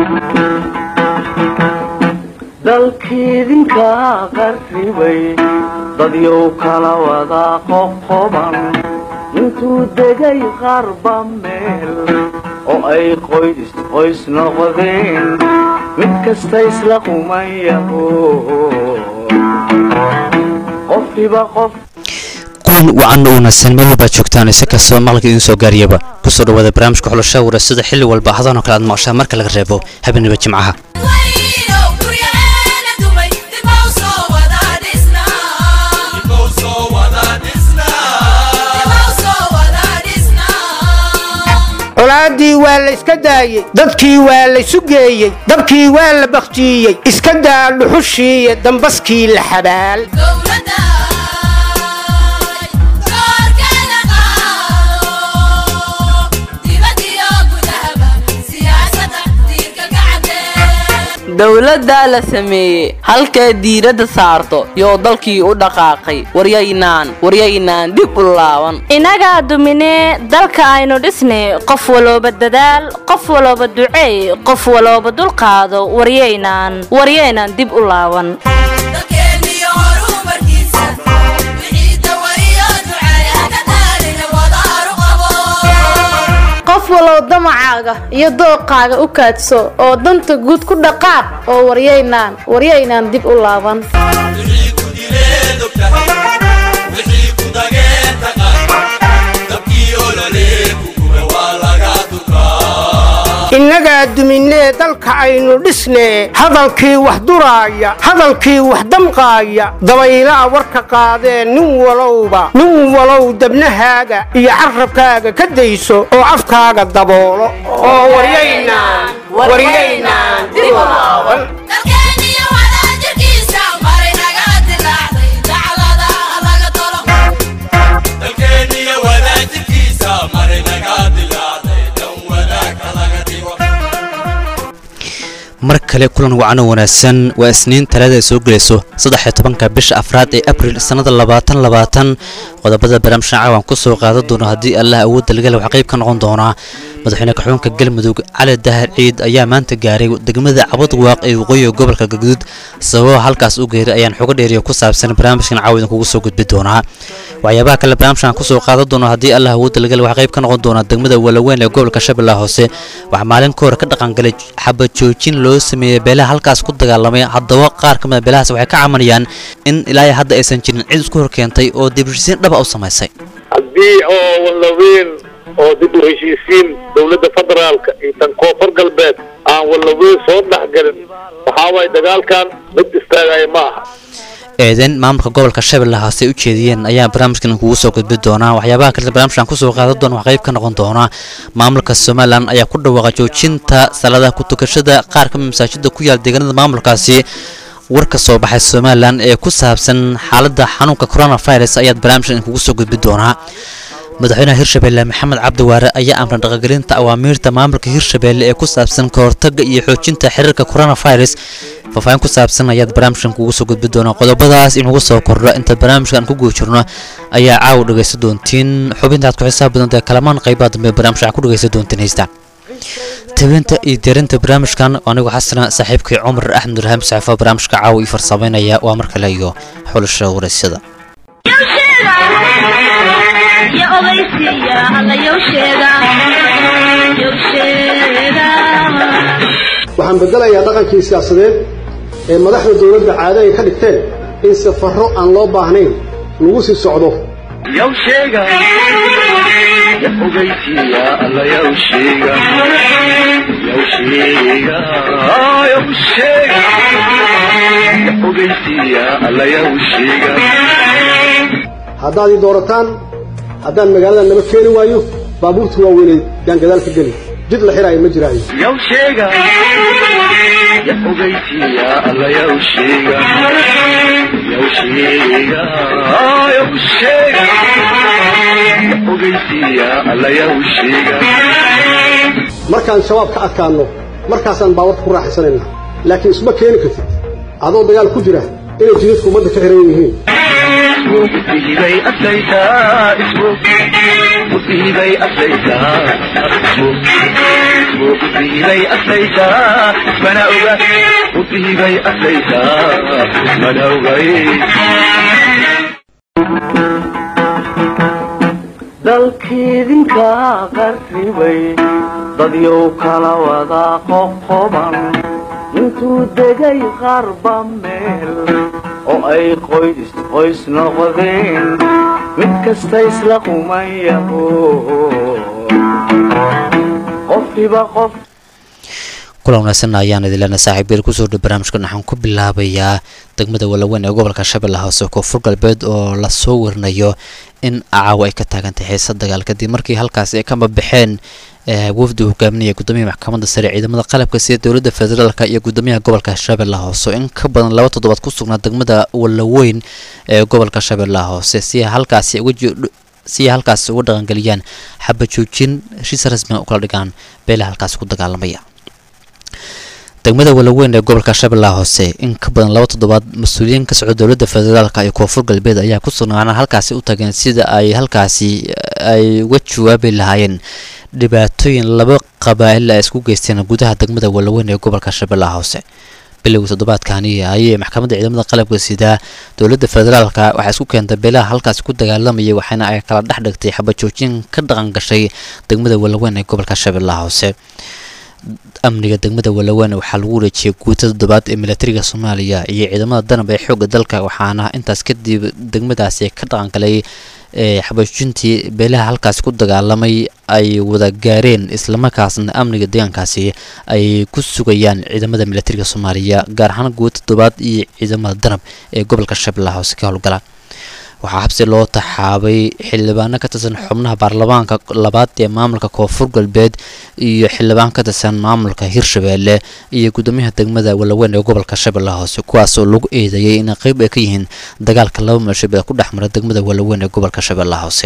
dalkiidinka qarribay dadyow kala wada qoqoban intuu degay qarba meel oo ay qoys qoys noqdeen mid kasta isla qumayaho qofkiba qof kuwan wacan u wanaagsan meel walbaad joogtaan ise kastoo maqalka idiin soo gaariyaba kusoo dhawaada barnaamijka xulasha warasada xilli walba ahdanoo kale aad maqashaan marka laga reebo habeenaba jimcaha colaaddii waa la iska daayey dadkii waa laysu geeyey dabkii waa la bakhtiiyey iska daa dhuxushiiyo dambaskii la xabaal dowladdaa la sameeyey halkay diiradda saarto yoo dalkii u dhaqaaqay waryaynaan waryaynaan dib u laaban innagaa duminee dalka aynu dhisnay qof walooba dadaal qof walooba duceey qof walooba dulqaado waryaynaan waryaynaan dib u laaban qof walow damacaaga iyo dooqaaga u kaadso oo danta guud ku dhaqaaq oo waryaynaan waryaynaan dib u laaban innagaa duminee dalka aynu dhisnee hadalkii wax duraaya hadalkii wax damqaaya dabaylaa warka qaadee nin walowba nin walow dabnahaaga iyo carrabkaaga ka dayso oo afkaaga daboolo oo waryaynaan waryaynaan dib u laaban mar kale kulan wacano wanaagsan waa isniin talaada ay soo gelayso saddex iyo tobanka bisha afraad ee abril sannada labaatan labaatan qodobada barnaamijkan caawan ku soo qaadan doono haddii allah awoodda laga waxaa qayb ka noqon doonaa madaxweyne kaxuunka galmudug cali dahar ciid ayaa maanta gaaray degmada cabadwaaq ee waqooyiga gobolka galguduud sababa halkaas u geeray ayaan xogo dheeriya ku saabsan barnaamijkan caawa idinkugu soo gudbi doonaa waxyaabaha kale barnaamijkan kusoo qaadan doono haddii allah awoodda laga waxaa qayb ka noqon doonaa degmada walaweyn ee gobolka shabeellaha hoose waxaa maalin ka hor ka dhaqangalay xabajoojin loo sameeyey beelaha halkaas ku dagaalamay haddaba qaar ka mida beelahaas waxay ka camanayaan in ilaahay hadda aysan jirin cid isku horkeentay oo dibheshiisiin dhaba u samaysay haddii oo wallaweyn oo dib u heshiisiin dowladda federaalka iyo tan koonfur galbeed aan wallaweyn soo dhexgelin waxaa waaye dagaalkan mid istaagaya ma aha eedeyn maamulka gobolka shabeellaha hoose ay u jeediyeen ayaa barnaamijkan kugu soo gudbi doonaa waxyaabaha kale barnaamijkan kusoo qaadan doona wax qayb ka noqon doona maamulka somalilan ayaa ku dhawaaqa joojinta salaadaha ku tukashada qaar kamid masaajida ku yaal deegaanada maamulkaasi war ka soo baxay somalilan ee ku saabsan xaaladda xanuunka coronavirus ayaad barnaamijkan kugu soo gudbi doonaa madaxweynaha hirshabeelle maxamed cabdiwaare ayaa amran dhaqangelinta awaamiirta maamulka hirshabeelle ee ku saabsan kahortaga iyo xoojinta xiriirka coronavirus faahfaahin ku saabsan ayaad barnaamijkan kugu soo gudbi doonaa qodobadaas inugu soo kordho inta barnaamijkan ku guda jirno ayaa caawa dhegaysan doontiin xubintaad ku xisaab badanta kalamaan qaybaha dambe barnaamijka ku dhegaysan doontiin haysta tabinta iyo diyarinta barnaamijkan anigu xasana saaxiibkii cumar axmed urhaam saxiifo barnaamijka caawa ii farsamaynaya waa mar kale iyo xulasha waraysyada waxaan bedelayaa dhaqankii siyaasadeed ee madaxda dowladda caado ay ka dhigteen in safarro aan loo baahnayn lagu sii socdo haddaad ii doorataan haddaan magaalada naba keeni waayo baabuurta waaweynay yaan gadaal ka geli jid la xiraayo ma jiraayo markaan shabaab ka adkaanno markaasaan baawarta ku raaxaysanaynaa laakiin isma keeni kartid adoo dagaal ku jira inay jidadku ummadda ka xiran yihiin musiibay aslaytaa ismo musiibay aslaytaa ismo musiibay aslaytaa ismana oga musiibay aslaytaa ismana ogay dalkiidinka qarribay dadyow kala wada qoqoban intuu degay qarba meel oo ay qoys qoys noqdeen mid kasta isla qumayaho qofkiba qof kulan wanaagsan ayaan idilana saaxiibyeel kusoo dhow barnaamijkan waxaan ku bilaabayaa degmada walaweyn ee gobolka shabeelle hoose koonfur galbeed oo lasoo warinayo in caawa ay ka taagantahay xiisa dagaal kadib markii halkaasi ay kama baxeen wafdi hogaaminaya gudoomiyaha maxkamadda sare ciidamada qalabka sida dowladda federaalka iyo gudoomiyaha gobolka shabeelle hoose in ka badan laba toddobaad ku sugnaa degmada walaweyn ee gobolka shabeelle hoose si halkaasi uga si ay halkaasi uga dhaqangeliyaan xaba joojin heshiis rasmiga u kala dhigaan beelaha halkaasi ku dagaalamaya degmada walaweyn ee gobolka shabeellaha hoose in ka badan laba toddobaad mas-uuliyiin ka socda dowladda federaalka iyo koonfur galbeed ayaa ku sugnaana halkaasi u tageen sida ay halkaasi ay uga jawaabi lahaayeen dhibaatooyin laba qabaa'il ay isku geysteen gudaha degmada walaweyn ee gobolka shabeellaha hoose bilowgii toddobaadkani ayay maxkamadda ciidamada qalabka sidaa dowladda federaalka waxaa isku keentay beelaha halkaasi ku dagaalamayay waxaana ay kala dhex dhigtay xabajoojin ka dhaqan gashay degmada walaweyn ee gobolka shabeellaha hoose amniga degmada walaweyn waxaa lagu wareejiyay guuta toddobaad ee milatariga soomaaliya iyo ciidamada danab ee xoogga dalka waxaana intaas kadib degmadaasi ka dhaqangalay xabajoojintii beelaha halkaasi ku dagaalamay ay wada gaareen islamarkaasna amniga deegaankaasi ay ku sugayaan ciidamada milatariga soomaaliya gaar ahaan guuta toddobaad iyo ciidamada danab ee gobolka shabeellaha hoose ka howlgala waxaa habsi loo taxaabay xildhibaano ka tirsan xubnaha baarlamaanka labaad ee maamulka koonfur galbeed iyo xildhibaan ka tirsan maamulka hirshabeelle iyo gudoomiyaha degmada walaweyn ee gobolka shabeellaha hoose kuwaasoo lagu eedeeyay inay qeyb ay ka yihiin dagaalka laba meelshabeed ku dhex mara degmada walaweyn ee gobolka shabeellaha hoose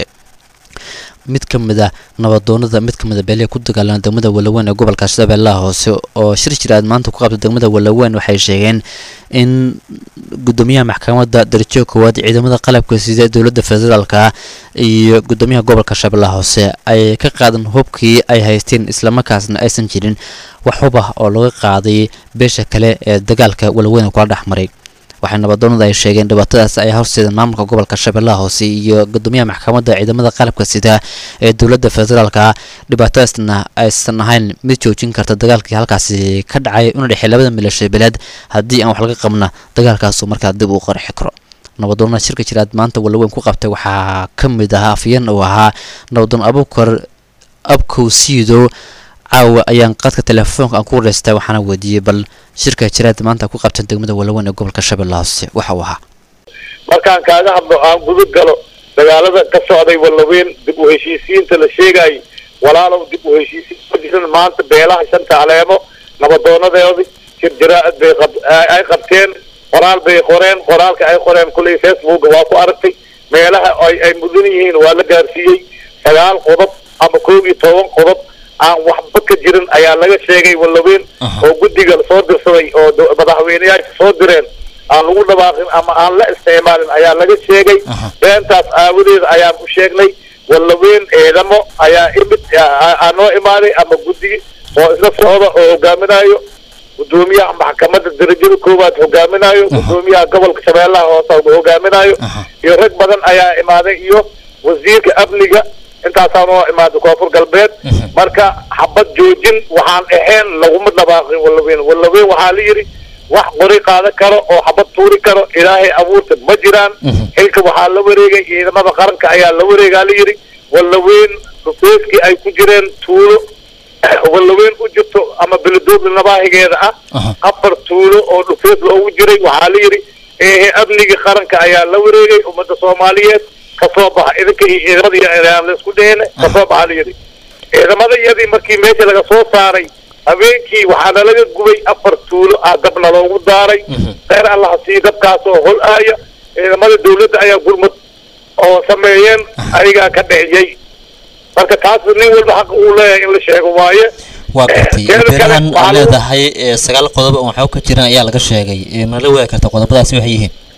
mid ka mid a nabadoonada mid ka mid a beelihii ku dagaalama degmada walaweyn ee gobolka shabeellaha hoose oo shir jiraad maanta ku qabtay degmada walaweyn waxay sheegeen in gudoomiyaha maxkamadda darajo koowaad ciidamada qalabka sida dowladda federaalka iyo gudoomiyaha gobolka shabeellaha hoose ay ka qaadan hubkii ay haysteen islamarkaasna aysan jirin wax hub ah oo laga qaaday beesha kale ee dagaalka walaweyn kula dhex maray waxay nabadoonada ay sheegeen dhibaatadaas ay horseedeen maamulka gobolka shabeellaha hoose iyo gudoomiyaha maxkamadda ciidamada qalabka sida ee dowladda federaalka dhibaatadaasna aysan ahayn mid joojin karta dagaalkii halkaasi ka dhacay una dhexey labada milashabeeleed haddii aan wax laga qabna dagaalkaasu markaa dib uu qarxi karo nabadoonada shirka jiraad maanta walaweyn ku qabtay waxaa ka mid ahaa afyeen uu ahaa nabadoon abukar abkow siidow caawa ayaan qadka telefoonka aan ku wareystay waxaana weydiiyey bal shirka jiraad maanta ku qabtan degmada walaweyn ee gobolka shabeellaha hoose waxa uu ahaa markaan kaaga hadlo aan gudub galo dagaalada ka socday walaweyn dib u heshiisiinta la sheegayay walaalow dib u heshiisiin ma jiran maanta beelaha shanta caleemo nabadoonadeodi shir jaraa'id bay qab ay qabteen qoraal bay qoreen qoraalka ay qoreen kulley facebook waa ku aragtay meelaha ay ay mudan yihiin waa la gaarsiiyey sagaal qodob ama koob iyo toban qodob aan waxba ka jirin ayaa laga sheegay walaweyn oo guddiga soo dirsaday oo madaxweyneyaasha soo direen aan lagu dhawaaqin ama aan la isticmaalin ayaa laga sheegay beentaas aawadeeda ayaan u sheegnay walaweyn ciidamo ayaa imid aa noo imaaday ama guddi oo isla socda oo hogaaminayo gudoomiyaha maxkamadda darajada koowaad hogaaminayo gudoomiyaha gobolka shabeellaha hoose hogaaminayo iyo rag badan ayaa imaaday iyo wasiirka amniga intaasaa noo imaaday koonfur galbeed marka xabad joojin waxaan ahayn laguma dhabaaqin walaweyn walaweyn waxaa la yidhi wax qori qaadan karo oo xabad tuuri karo ilaahay abuurta ma jiraan xilka waxaa la wareegay ciidamada qaranka ayaa la wareegaa la yidhi walaweyn dhufeeskii ay ku jireen tuulo walaweyn u jirto ama beledooda nabaahigeeda ah afar tuulo oo dhufees loogu jiray waxaa la yidhi ehe amnigii qaranka ayaa la wareegay ummadda soomaaliyeed kasoo baxa idinka iyo ciidamadii aan laisku dhehene kasoo baxa la yidhi ciidamadayadii markii meesha laga soo saaray habeenkii waxaana laga gubay afar tuulo ah dabna loogu daaray kheyr allaha sii dabkaasoo hol aaya ciidamada dawladda ayaa gurmad oo sameeyeen ayagaa ka dhexiyey marka taas nin walba xaq uu leeyahay in la sheego waaye waa gartay beerahan aad leedahay sagaal qodob oo waxba ka jiran ayaa laga sheegay mala waagi karta qodobadaasi waxay yihiin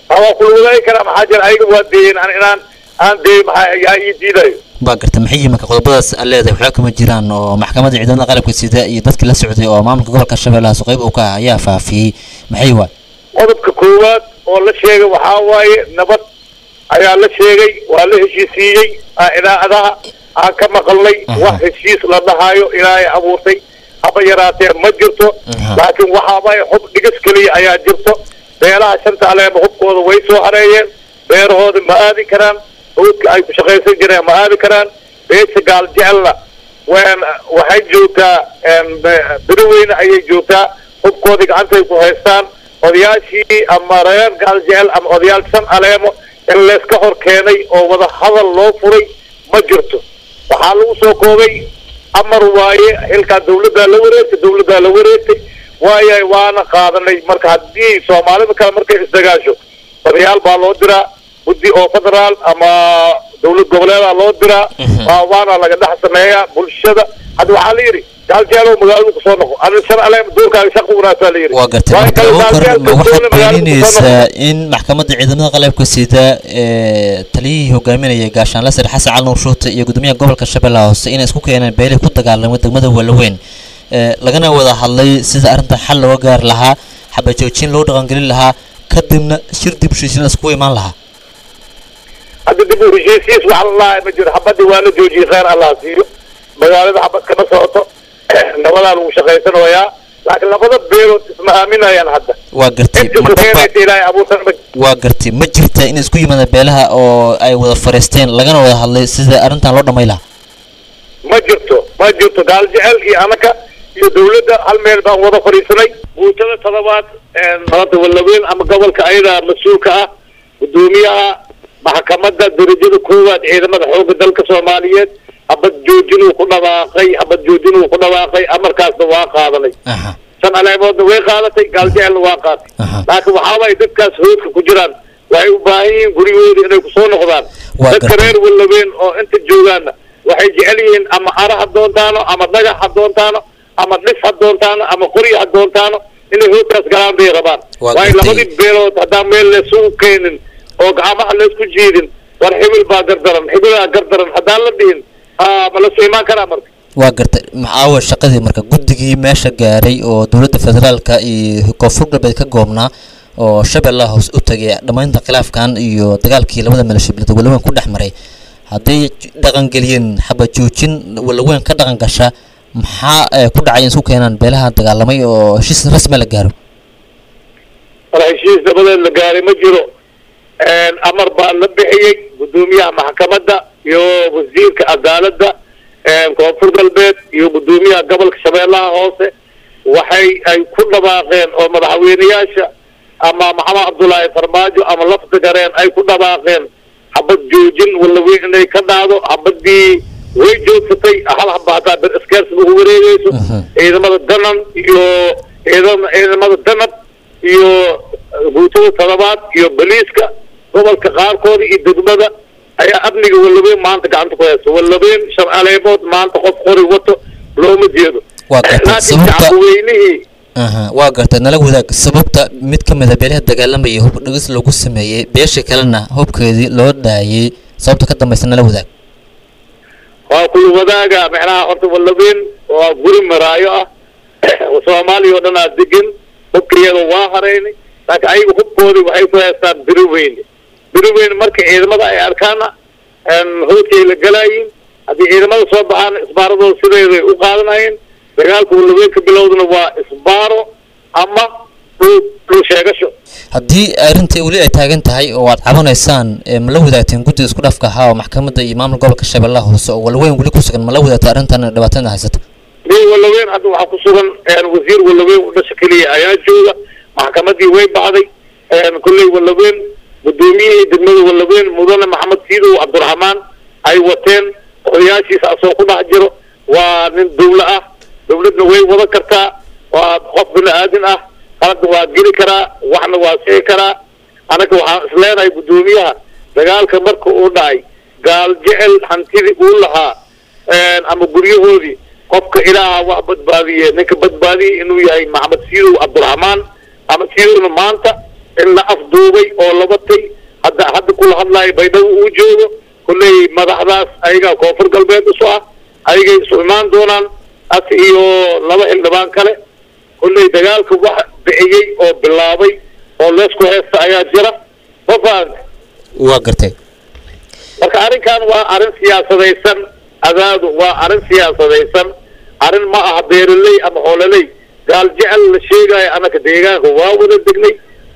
waa kula wadaagi karaa maxaa jira ayaga waa deeyeen an inaan aan deey maxaa yaa ii diidayo waa garta maxay yihiin marka qodobadaas aad leedahay waxba kama jiraan oo maxkamadda ciidamada qalabka sida iyo dadkii la socday oo maamulka gobolka shabeellahaas qayb uu ka ah ayaa faafiyey maxay waa qodobka koowaad oo la sheegay waxaa waaye nabad ayaa la sheegay waa la heshiisiiyey aa idaacadaha aan ka maqalnay wax heshiis la dhahayo ilaahay abuurtay haba yaraatee ma jirto laakiin waxaaba xub dhigas keliya ayaa jirto beelaha shanta aleema hubkooda way soo hareeyeen beerahooda ma aadi karaan hawdka ay ku shaqaysan jireen ma aadi karaan beesha gaal jecelna wn waxay joogtaa beri weyne ayay joogtaa hubkoodii gacantay ku haystaan odayaashii ama reer gaal jecel ama odayaal shan aleemo in layska hor keenay oo wada hadal loo furay ma jirto waxaa lagu soo koobay amar waaye xilkaa dawladdaa la wareegtay dawladdaa la wareegtay waayo waana qaadanay marka haddii soomaalida kale markay isdagaasho odayaal baa loo diraa guddi oo federaal ama dawlad goboleedaa loo diraa waa waana laga dhex sameeyaa bulshada hadda waxaa la yidhi gaaljeelow magaaladu kusoo noqo ani shan aleem duurkaaga shaqo wanaasaa la yidhi waa gartay marka abukar ma waxaad beeninaysaa in maxkamadda ciidamada qalabka sida ee taliyihii hogaaminayay gaashaanle sare xasan cali nuur shuute iyo gudoomiyaha gobolka shabeellaha hoose inay isku keeneen beelay ku dagaalamay degmada walaweyn ee lagana wada hadlay sida arrintan xal looga gaari lahaa xabajoojin loo dhaqangelin lahaa kadibna shir dib heshiisiin la iskugu imaan lahaa hadda dib u heshiisiis wax lalahay ma jiro xabadii waa la joojiyey kheyr allah siiyo magaalada xabad kama socoto nabadaa lagu shaqaysanayaa laakiin labada beelood isma aaminayaan hadda waa gartay inta ku keenaysa ilaahay abuurtan ma waa gartay ma jirta in isku yimaada beelaha oo ay wada fariisteen lagana wada hadlay sida arrintan loo dhamay lahaa ma jirto ma jirto gaal jecel iyo anaka iyo dawladda hal meel baan wada fadhiisanay guutada todobaad maanta walaweyn ama gobolka ayada mas-uulka ah gudoomiyaha maxkamadda darajada koowaad ciidamada xoogga dalka soomaaliyeed habad joojinuu ku dhawaaqay habad joojinuu ku dhawaaqay amarkaasna waa qaadanay shan aleemoodna way qaadatay gaal jecelna waa qaatay laakiin waxaabay dadkaas hoodka ku jiraan waxay u baahan yihiin gurigooda inay kusoo noqdaan Waa dadka gartay. reer walaweyn oo inta joogaana waxay jecel yihiin ama ara ha doontaano ama dhagax ha doontaano ama dhis ha doontaano ama qori ha doontaano inay hoodkaas galaan bay rabaan Waa waayo gartay. labadii beelood haddaan meel laysugu keenin oo gacmaha laysku jiidin war xibil baa gardaran xibilaa gardaran haddaan la dhihin ah, ma lasoo imaan karaa marka waa gartay maxaawa shaqadii marka guddigii meesha gaaray oo dowladda federaalka iyo koonfur galbeed ka goobnaa oo shabeellaha hoose u tagay dhammaynta khilaafkan iyo dagaalkii labada maleeshibilada walaweyn ku dhex maray hadday dhaqangeliyeen xabajoojin walaweyn ka dhaqan gasha maxaa eh, ku dhacay in isku keenaan beelaha dagaalamay oo heshiis rasmi la gaaro war heshiis dabadeed la gaaray ma jiro amar baa la bixiyey gudoomiyaha maxkamadda iyo wasiirka cadaaladda koonfur galbeed iyo gudoomiyaha gobolka shabeellaha hoose waxay ay ku dhawaaqeen oo madaxweyneyaasha ama maxamed cabdullaahi farmaajo ama lafta gareen ay ku dhawaaqeen xabad joojin walaweyn inay ka dhacdo xabadii way joogsatay hal haba hataa ber iskeers ugu wareegeyso ciidamada danan iyo ciidam- ciidamada danab iyo guutada todobaad iyo boliiska gobolka qaarkooda iyo degmada ayaa amniga walaweyn maanta gacanta ku haysta walaweyn shan aleemood maanta qof qori wato looma jeedo Waa gartay. laakiin Sababta- shacabweynihii aha waa gartay nala wadaag sababta mid ka mid a beelaha dagaalamaya hub dhigis lagu sameeyey beesha kalena hubkeedii loo daayey sababta ka dambaysa nala wadaag waa kula wadaaga macnaha horta walaweyn waa guri maraayo ah soomaaliya oo dhan aa degan hubkayada waa haraynay laakiin ayaga hubkoodii waxay ku haystaan beri weyne beri weyne marka ciidamada ay arkaana howdkay la galaayiin haddii ciidamada soo baxaana isbaaradooda sideeday u qaadanayeen dagaalka walaweyn ka bilowdana waa isbaaro ama dhul dhul sheegasho haddii arrintai weli ay taagan tahay oo aad cabanaysaan ee ma la wadaagteen guddiga isku dhafka ahaa oo maxkamadda iyo maamul gobolka shabeellaha hoose oo walaweyn weli ku sugan ma la wadaagta arrintan dhibaatada haysata nin walaweyn hadda waxaa ku sugan wasiir walaweyn u dhasha keliya ayaa jooga maxkamadii way baxday kolley walaweyn gudoomiyihii degmada walaweyn mudane maxamed siidow cabdiraxmaan ay wateen odayaashiisa asoo ku dhex jiro waa nin dawlo ah dawladna way wada kartaa waa qof bini aadin ah qaladna waa geli karaa waxna waa sixi karaa anaga waxaan isleenahay gudoomiyaha dagaalka marka uu dhacay gaal jecel hantidii uu lahaa ama guryahoodii qofka ilaaha wax badbaadiye ninka badbaadiyey inuu yahay maxamed siidow cabdiraxmaan maxamed siidowna maanta in la afduubay oo la batay hadda hadda kula hadlaayo baydhabo uu joogo kolley madaxdaas ayagaa koonfur galbeed isu ah ayagay isu imaan doonaan as iyo laba xildhibaan kale kolley dagaalka wax bixiyey oo bilaabay oo leesku heesta ayaa jira ma fahanta waa gartay marka arrinkan waa arrin siyaasadaysan adaadu waa arrin siyaasadaysan arrin ma aha beeraley ama xoololey gaal jecel la sheegayo anaka deegaanka waa wada degnay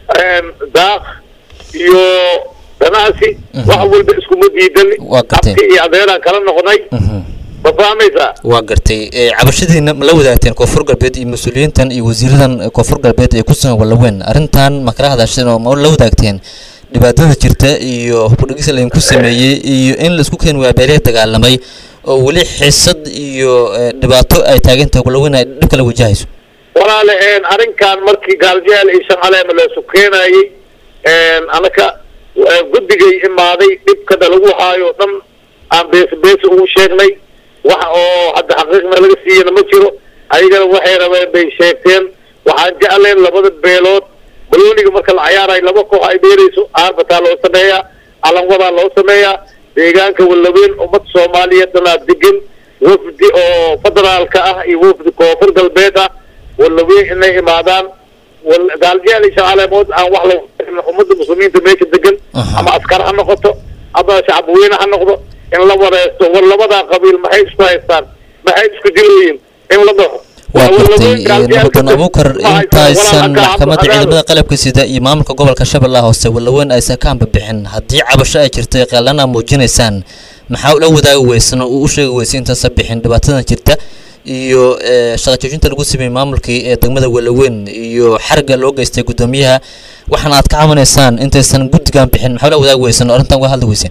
daaq iyo ganacsi wax walba iskuma diidani Waa gartay. abti iyo adeeraan kala noqnay ma fahmaysaa waa gartay ee, cabashadiina ma la wadaagteen koonfur galbeed iyo mas-uuliyiintan iyo wasiiradan koonfur galbeed ee ku sugan walaweyn arrintan ma kala hadasheen oo ma la wadaagteen dhibaatada jirta iyo hubudhigis laydinku sameeyey iyo in laisku keeni waa beelaya dagaalamay oo weli xisad iyo ee, dhibaato ay taagantahay walaweyn ay dhib kala wajahayso walaale een, arrinkan markii gaaljeel iyo shaqaleema leesu keenayey een, anaka eh, guddigay imaaday dhibkana lagu haayo o dhan aan beesi beesi ugu sheegnay wax oo hadda xaqiiqna laga siiyana ma jiro ayagana waxay rabeen bay sheegteen waxaan jecleen labada beelood balooniga marka la cayaarayo laba koox ay dheerayso aarbataa loo sameeyaa calanwadaa loo sameeyaa deegaanka walaweyn ummad soomaaliyeed dhanaa degan wafdi oo federaalka ah iyo wafdi koonfur galbeed ah walaweyn inay imaadaan wal- gaaljeel iyo shaqaaleemood aan wax la ummadda muslimiinta meesha degan ama askar ha noqoto ama shacabweyne ha noqdo in la wareesto war labadaa qabiil maxay isku haystaan maxay isku dilayiin in la dhaho waa Walaweyn gartay gaaljeel nabadoon ka- abuukar ma haysto, intaysan walaalka maxkamadda Cabdi- ciidamada qalabka sida iyo maamulka gobolka shabeellaha hoose walaweyn aysan ka hambabixin haddii cabasho ay jirtay qeelana muujinaysaan maxaa ula wadaagi weysan oo uu u sheegi weysay intaasa bixin dhibaatadan jirta iyo ee, shaqa joojinta lagu sameeyey maamulkii ee degmada walaweyn iyo xariga loo geystay guddoomiyaha waxaana aad ka camanaysaan intaysan guddigan bixin maxaa ula wadaagi weysan oo arrintan uga hadli weyseen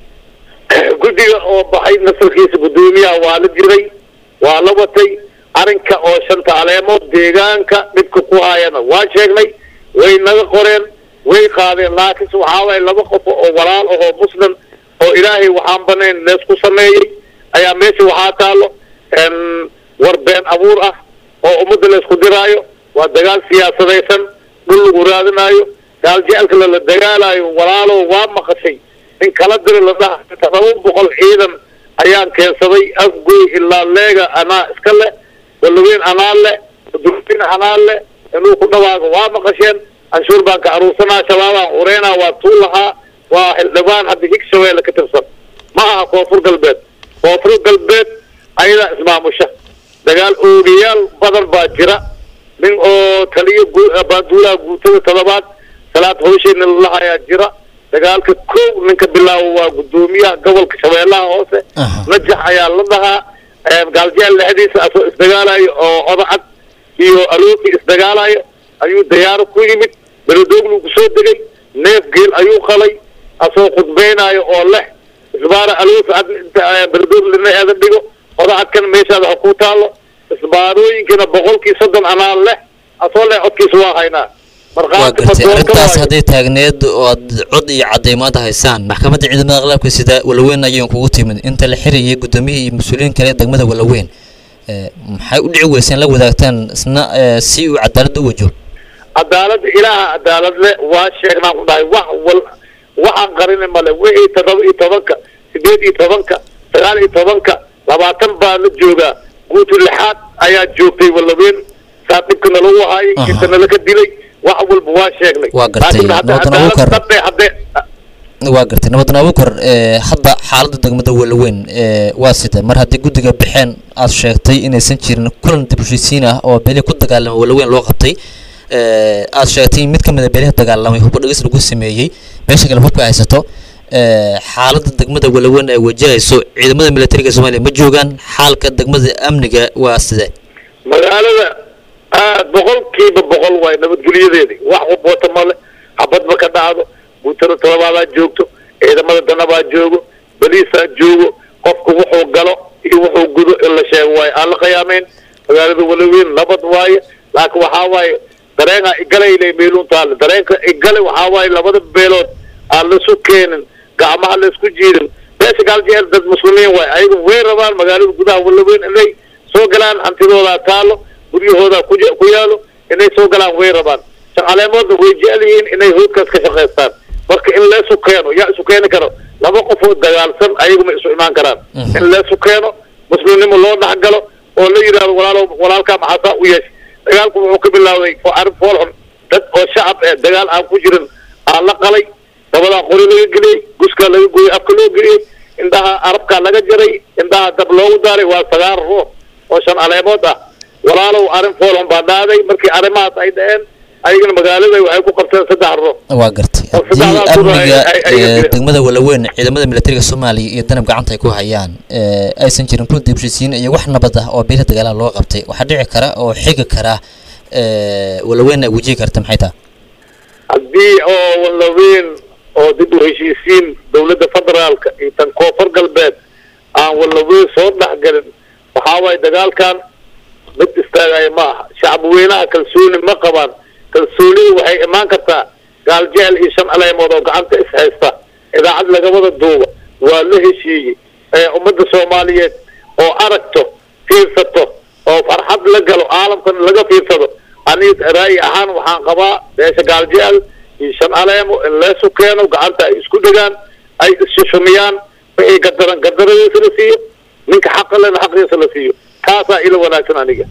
guddiga oo baxay nasarkiisa guddoomiyaha waa la jiray waa la watay arrinka oo shanta aleemood deegaanka dhibka ku haayana waa sheegnay way naga qoreen way qaadeen laakiinse waxaa waaye laba qof oo walaal ahoo muslim oo ilaahay waxaan banayn leesku sameeyey ayaa meesha waxaa taalo n war been abuur ah oo ummadda laysku diraayo waa dagaal siyaasadaysan dhul lagu raadinaayo gaal jecelka lala dagaalaayo walaalow waa maqashay in kala diri la dhaha todoba boqol ciidan ayaan keensaday afgoy ilaa leega anaa iska le walaweyn anaa le durfin anaa le inuu ku dhawaago waa maqasheen canshuur baan ka aruursanaa shabaabaan ureynaa waa tuu lahaa waa xildhibaan hadda higshabeelle ka tirsan ma aha koonfur galbeed koonfur galbeed ayadaa ismaamusha dagaal oogayaal badan baa jira nin oo taliyo gu- baaduulaha guutada toddobaad salaad hawsheena lalahayaa jira dagaalka kow ninka bilaabo waa guddoomiyaha gobolka shabeellaha hoose najax ayaa la dhahaa gaaljeel lexdiisa asoo isdagaalayo oo odacad iyo alooki isdagaalayo ayuu dayaaro ku yimid beledoogluu kusoo degay neef geel ayuu qalay asoo khudbeynayo oo leh isbaara aloofi ad inta beledooglina eeda dhigo odacadkan meeshaada ha ku taalo isbaarooyinkina boqolkii soddon anaa leh asoo leh codkiisa waa haynaa waa markhaati gartay badoon ka arrintaas waayo hadday taagneed oo aad cod iyo cadeymaad haysaan maxkamadda ciidamada qalabka sida walaweyn ayaan kugu timid inta la xirayay gudoomiyihii iyo mas-uuliyiin kale ee degmada walaweyn ee, maxay u dhici weyseen la wadaagtaan isna ee, si uu cadaaladda u wajo cadaaladda ilaaha cadaalad le waa sheegnaan ku dhahay wax wal waxaan qarini male wixii toddoba iyo tobanka sideed iyo tobanka sagaal iyo tobanka labaatan baa la joogaa guutu lixaad ayaa joogtay walaweyn saa dhibka nalagu haayay Aha. inta nalaka dilay wax walba waa sheegnay Waa gartay. laakiin hadda Nabadna wuu cadaalad kar- dhabbe haddee waa gartay nabadan abukar ee, hadda xaaladda degmada walaweyn ee, waa sida mar haddii guddiga baxeen aad sheegtay inaysan jirin kulan dib u heshiisiin ah oo beli ku dagaalamay walaweyn loo qabtay ee, aad sheegtay in mid ka mid a beelaha dagaalamay hubba dhegis lagu sameeyey meesha kale hubka haysato ee, xaaladda degmada walaweyn ay wajahayso ciidamada militariga soomaaliya ma joogaan xaalka degmada amniga waa sidee magaalada aad boqolkiiba boqol waay nabadgelyadeedii wax wabota male xabadba ka dhacdo guutada todobaadaa joogto ciidamada danabaa joogo baliisaa joogo qofku wuxuu galo iyo wuxuu gudo in la sheego waaye aan la khiyaameyn magaalada walaweyn nabad waaye laakiin waxaa waaye dareenaa igalayle meeluun taale dareenka igale waxaa waaye labada beelood aan lasu keenin gacmaha laisku jiidin meesha gaaljeel dad muslimiin waay ayagu way rabaan magaalada gudaha walaweyn inay soo galaan hantidoodaa taalo guryahoodaa ku ku yaalo inay soo galaan way rabaan caleemoodna way jecel yihiin inay hoodkaas ka shaqaystaan marka in leesu keeno yaa isu keeni karo laba qof oo dagaalsan ayaguma isu imaan karaan in leesu keeno muslimnimo loo dhexgalo oo la yidhahdo walaalo walaalkaa maxaasaa u yeeshay dagaalku wuxuu ka bilaawday oo arrin fool xun dad oo shacab eh dagaal aan ku jirin aa la qalay dabadaa qori laga geliyey guskaa laga gooyey afka loo geliyey indhaha arabkaa laga jaray indhaha dab loogu daaray waa sagaal ruux oo shan caleemood ah walaalow arrin fool xun baa dhaaday markii arrimahaas ay dhaceen ayagana magaalada waxay ku qabteen saddex ruux waa gartay oo haddii saddexdaas ruux ay- amniga ay- ay- ee, degmada walaweyn ciidamada militariga soomaaliya iyo danab gacanta ay ku hayaan ee, aysan jirin kul dibshisiin iyo wax nabad ah oo beelaha dagaalaha loo qabtay waxaa dhici kara oo xigi kara ee, walaweyn ay wajihi karta maxay tahay haddii oo walaweyn oo dib u heshiisiin dowladda federaalka iyo tan koonfur galbeed aan walaweyn soo dhexgelin waxaa waaye dagaalkan mid istaagaya ma aha shacab weynaha kalsooni ma qabaan kalsoonida waxay imaan kartaa gaal jecel iyo shan caleemood oo gacanta is haysta idaacad lagawada duuba waa la heshiiyey ee ummadda soomaaliyeed oo aragto fiirsato oo farxad la galo caalamkan laga fiirsado aniga ra'yi ahaan waxaan qabaa beesha gaal jecel iyo shan caleemo in leesu keeno gacanta ay isku dhegaan ay isshumiyaan wixii gadaran gadaradiisa la siiyo ninka xaqa lena xaqiisa la siiyo taasaa ila wanaagsan aniga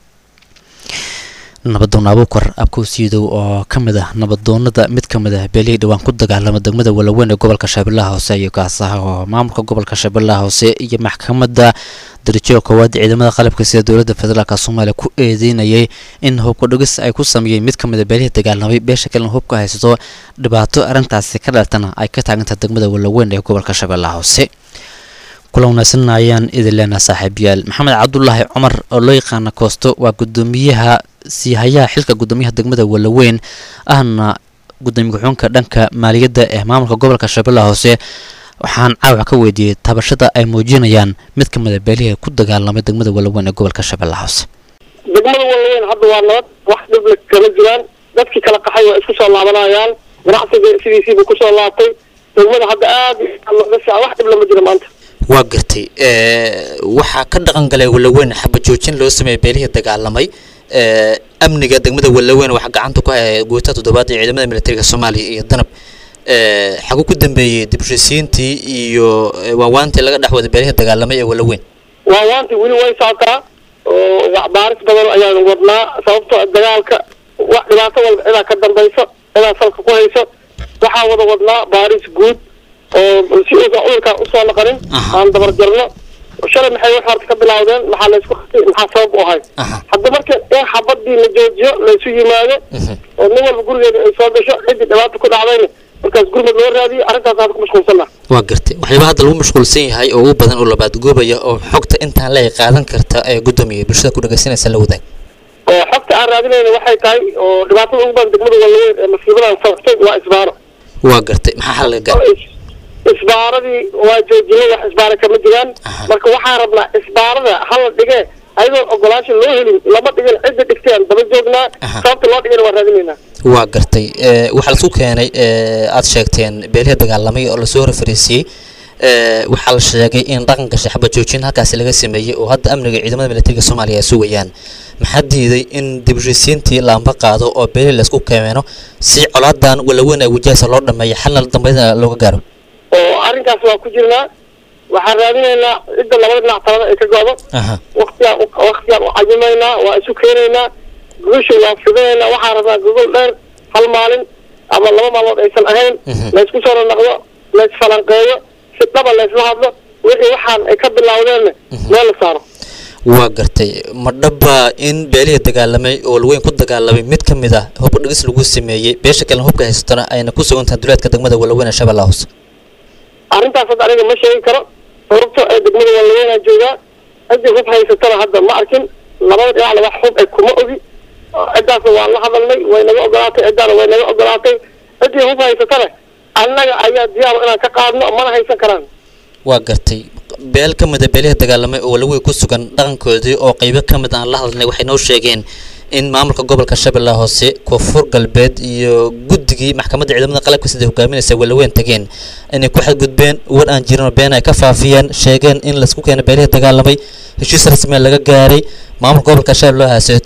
nabadoon abuukar abkuusiidow oo ka mid ah nabadoonada mid ka mid ah beelihii dhowaan ku dagaalama degmada walaweyn ee gobolka shabeellaha hoose iyo kaasaha oo maamulka gobolka shabeellaha hoose iyo maxkamadda darajada koowaad ee ciidamada qalabka sida dowladda federaalk soomaaliya ku eedeynayay in hubka dhigis ay ku sameeyeen mid ka mid a beelihii dagaalamay beesha kalena hubka haysato dhibaato arrintaasi ka dhaltana ay ka taagantahay degmada walaweyn ee gobolka shabeellaha hoose kula wanaagsan ayaan idin leenaha saaxiibayaal maxamed cabdulaahi cumar oo loo yaqaana koosto waa gudoomiyaha siihayaha xilka gudoomiyaha degmada walaweyn ahna gudoomiye ku-xigeenka dhanka maaliyadda ee maamulka gobolka shabeellaha hoose waxaan caawac ka weydiiyey tabashada ay muujinayaan mid ka mid a beelihii ku dagaalamay degmada walaweyn ee gobolka shabeellaha hoose degmada walaweyn hadda waa nabad wax dhibla kama jiraan dadkii kala qaxay waa isku soo laabanayaan ganacsiga sidiisiibuu kusoo laabtay degmada hadda aad iyo aad looga fiican wax dhib lama jiro maanta waa gartay waxaa ka dhaqan galay walaweyn xaba joojin loo sameeyey beelihii dagaalamay ee, amniga degmada walaweyn waxaa gacanta ku haya guutada toddobaad ee ciidamada militariga soomaaliya iyo danab ee, xaguu ku dambeeyey dib u heshiisiintii iyo ee, waawaantii laga dhex waday beelihii dagaalamay ee walaweyn waa waanti weli way socotaa oo wax baaris badan ayaanu wadnaa sababtoo ah dagaalka wax dhibaato walba cidaa ka dambayso cidaa salka ku hayso waxaa wada wadnaa baaris guud oo si uusan cudurkaan usoo naqanin aan dabar jarno shalay maxay wax horta ka bilaawdeen maxaa laysku qabtay maxaa sabab u ahay hadda marka in xabadii la joojiyo laysu yimaado oo nin walba gurigeeda ay soo gasho ciddii dhibaata ku dhacdayna markaas gurmad loo raadiyo arrintaas hadda ku mashquulsanna waa gartay waxyaaba hadda lagu mashquulsan yahay oo ugu badan oo labaadgoobaya oo xogta intaan leey qaadan karta ee gudoomiya bulshada ku dhagaysanaysa la wadaag oo xogta aan raadinayna waxay tahay oo dhibaatada ugu badan degmada walaweyn ee masiibadan sababtay waa isbaaro waa gartay maxaa xal laga gaaray isbaaradii waa joojinay wax isbaara kama jiraan marka waxaan rabnaa isbaarada hala dhigee ayadoon ogolaansho loo helin lama dhigin cidda dhigteen daba joognaa sababta loo dhigana waa raadinaynaa waa gartay ee, waxaa laisku keenay ee, aad sheegteen beelihii dagaalamay oo lasoo horfariisiyey ee, waxaa la sheegay in dhaqanka shaxba joojin halkaasi laga sameeyey oo hadda amniga ciidamada militariga soomaaliya ay sugayaan maxaa diiday in dib u heshiisiintii laamba qaado oo beelihii laisku keeno si colaadan walaweyn ay wajahaysa loo dhameeyo xalna dambeydna looga gaaro oo arrinkaas waa ku jirnaa waxaan raadinaynaa cidda labada dhinac talada ay ka go'do aha waktigaan u- waktigaan u cayimaynaa waa isu keenaynaa gogosha waa fidinaynaa waxaan rabnaa gogol dheer hal maalin ama laba maalmood aysan ahayn laysku soo ranaqdo laysfalanqeeyo si dhaba laysla hadlo wixii waxaan ay ka bilaawdeenna meel la saaro waa gartay ma dhaba in beelihii dagaalamay oo walweyn ku dagaalamay mid ka mid ah hub dhigis lagu sameeyey beesha kalena hubka haysatona ayna ku sugan tahay duleedka degmada walaweyn ee shabeellaha hoose arrintaas hadda aniga ma sheegi karo sababto ee degmada walaweynaa joogaa ciddii hub haysatana hadda ma arkin labada dhinacna wax hub ay kuma ogi ciddaasna waan la hadalnay way naga ogolaatay ciddaana way naga ogolaatay ciddii hub haysatana annaga ayaa diyaar inaan ka qaadno mana haysan karaan waa gartay beel ka mid a beelihii dagaalamay oo walaweyn ku sugan dhaqankoodii oo qaybo ka mid aan la hadalnay waxay noo sheegeen in maamulka gobolka shabeellaha hoose koonfur galbeed iyo guddigii maxkamadda ciidamada qalabka sida hogaaminaysa walaweyn tageen inay ku xadgudbeen war aan jirin oo been ay ka faafiyeen sheegeen in laisku keenay beelihii dagaalamay heshiis rasmiya laga gaaray maamulka gobolka shabeellaha hoose tegin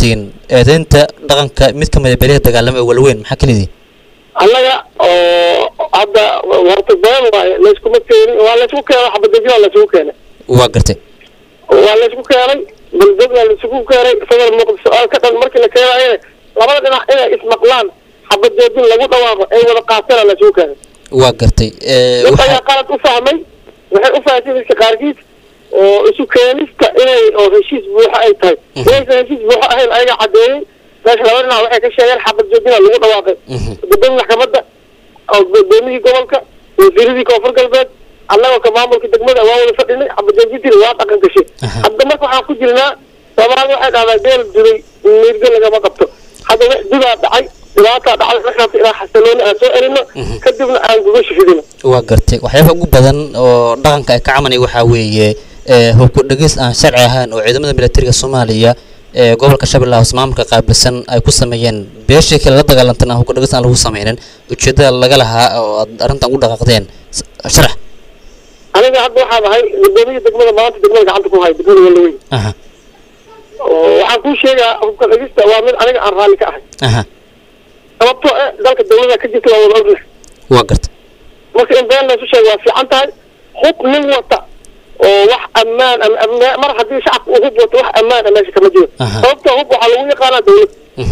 eedeynta dhaqanka mid ka mid a beelaha dagaalama ee walweyn maxaa kelidiin annaga oo hadda horta been waaye layskuma keenin waa laysku keenay xabadejina laysugu keenay waa gartay waa laysku keenay buldogna laysugu keenay fadal muqdisho oo ka dhan markii la keenayana labada dhinac inay ismaqlaan xabadeedin lagu dhawaaqo ay wada qaatana laysugu keenay waa gartay ee, dad waxa- ayaa qalad u fahmay waxay u fahamtay dadka qaarkiis oo isu keenista inay oo heshiis buuxo ay tahay inaysan heshiis buuxo ahayn ayaga cadeeyey meesha laba dhinac waxay ka sheegeen xabad joojina lagu dhawaaqay gudoomiya maxkamadda oo gudoomiyihii gobolka wasiiradii koonfur galbeed annagoo ka maamulka degmada waa wada fadhinay xabad joojintina waa dhaqan gashay hadda marka waxaan ku jirnaa soomaalida waxay dhahdaa deel duray miirga lagama qabto hadda wax dudaa dhacay dhibaataa dhacday waxaas ilaa xasalooni aan soo celino kadibna aan gugasha fidino waa gartay waxyaabaha ugu badan oo dhaqanka ay ka camanaya waxaa weeye ee, hubku dhegis aan sharci ahayn oo ciidamada militariga soomaaliya ee gobolka shabeellaha hoose maamulka qaabilsan ay ku sameeyeen beeshii kale la dagaalantana hubku dhegis aan lagu sameynin ujeedada laga lahaa oo aad arrintan ugu dhaqaaqdeen S- sharax aniga hadda waxaan ahay gudoomiya degmada maanta degmada gacanta ku hay degmada walaweyn aha oo waxaan kuu sheegaa hubka dhegista waa mid aniga aan raalli ka ahay aha sababtoo eh dalka dawlada ka jirta waa wada ognahay waa gartay marka in been laysu sheego waa fiican tahay hub nin wata oo wax ammaan ama ama- mar haddii shacabka uu hub wato wax ammaan a meesha kama jiro Aha. sababtoo hub waxaa lagu yaqaanaa dawlad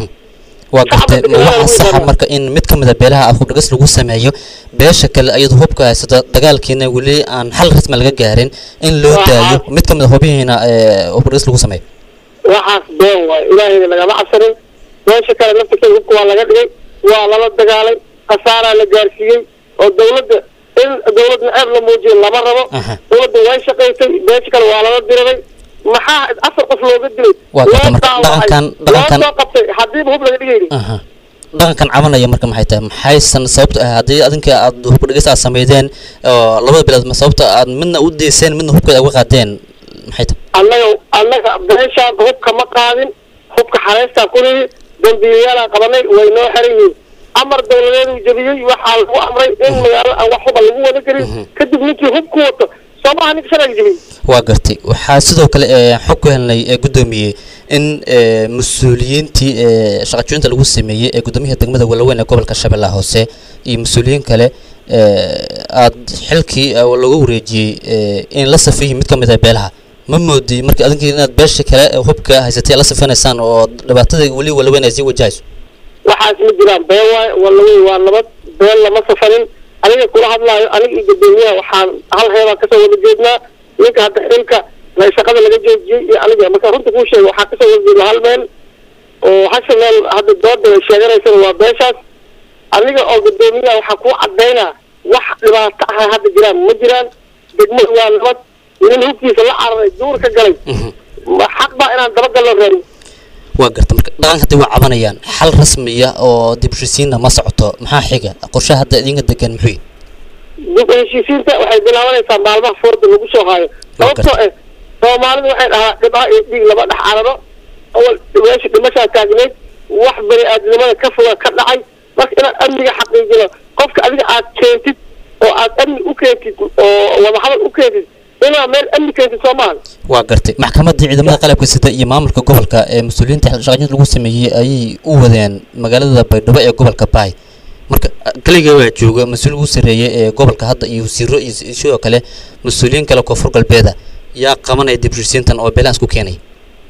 waa gartay Shacabka ma degmada waxa lagu saxa yaqaano. marka in mid ka mid a beelaha aad hub dhegis lagu sameeyo beesha kale iyadoo hubka haysata dagaalkiina weli aan xal rasmi laga gaarin in loo Waa daayo cad. mid ka mid a hubihiina ee hub dhegis lagu sameeyo waxaas been waayo ilaahayna lagama cabsanin meesha kale laftirkeeda hubka waa laga dhigay waa lala dagaalay khasaaraa la gaarsiiyey oo dawladda in dawladna ceeb la muujiyo lama rabo Aha. dawladda way shaqaysay meesha kale waa lala diriray maxaa afar qof looga dilay Waa loo gartay marka dhaawacay dhaqankan- loo dhaqankan- soo qabtay hadiiba hub laga dhigayni aha dhaqankan cabanaya marka maxay tahay maxaysan sababta ah haddii adinka aad hubka dhegis aad sameydeen oo labada bilood ma sababta aad midna u deyseen midna hubka uga qaadeen maxay tahay annaga annaga beeshaan hubka ma qaadin hubka xareystaa ku nidi dambiyayaalaan qabanay way noo xiran yihiin amar dawladeedu jebiyey waxaa lagu amray in magaalo aan wax huba lagu wada gelin kadib ninkii hub ku wato soo maaha ninka sharciga jebiyey waa gartay waxaa sidoo kale ee xog ku helnay ee guddoomiyey in ee, mas-uuliyiintii ee shaqajoynta lagu sameeyey ee guddoomiyaha degmada walaweyn ee gobolka shabeellaha hoose iyo mas-uuliyiin kale ee, aad xilkii ee, lagu wareejiyey ee, in la safiyey mid ka mid ah beelaha ma moodi marka adinkii inaad beesha kale ee hubka haysatay la safinaysaan oo dhibaatada weli walaweyn ay sii wajahayso waxaas ma jiraan been waaye walawey waa nabad been lama safarin aniga kula hadlaayo aniga iyo gudoomiyaha waxaan hal heebaan kasoo wada jeednaa ninka hadda xilka la shaqada laga joojiyey iyo aniga marka runta kuu sheega waxaa kasoo wada jeedna hal meel oo hasha meel hadda dooda ay sheeganaysana waa beeshaas aniga oo gudoomiyaha waxaa kuu cadaynaa wax dhibaato ah hadda jiraan ma jiraan degmadu waa nabad nin hubkiisa la cararay duur ka galay ma xaq baa inaan dabagallo raadin waa garta marka dhaqanka hadday waa cabanayaan xal rasmiya oo dib u heshiisiinna ma socoto maxaa xiga qorshaha hadda idinka degan muxuu yihi dib u heshiisiinta waxay bilaabanaysaa maalmaha foorda lagu soo haayo sababtoo eh soomaalidu waxay dhahaa dhibaa iyo dhiig lama dhex cararo awal meesha dhimashaa taagneyd wax bani aadnimada ka foga ka dhacay marka inaad amniga xaqiijino qofka adiga aad keentid oo aad amni u keentid oo wadahadal u keentid inaad meel amni keentid soo maahan waa gartay maxkamadda ciidamada qalabka sida iyo maamulka gobolka ee mas-uuliyiinta shaqajinta lagu sameeyey ayay u wadeen magaalada baydhabo ee gobolka baay marka kaliga waa jooga mas-uul ugu sarreeyay ee gobolka hadda iyo wasiiro iyo sidoo kale mas-uuliyiin kale koonfur galbeeda yaa qabanaya dib u heshiisiintan oo beelahaas ku keenay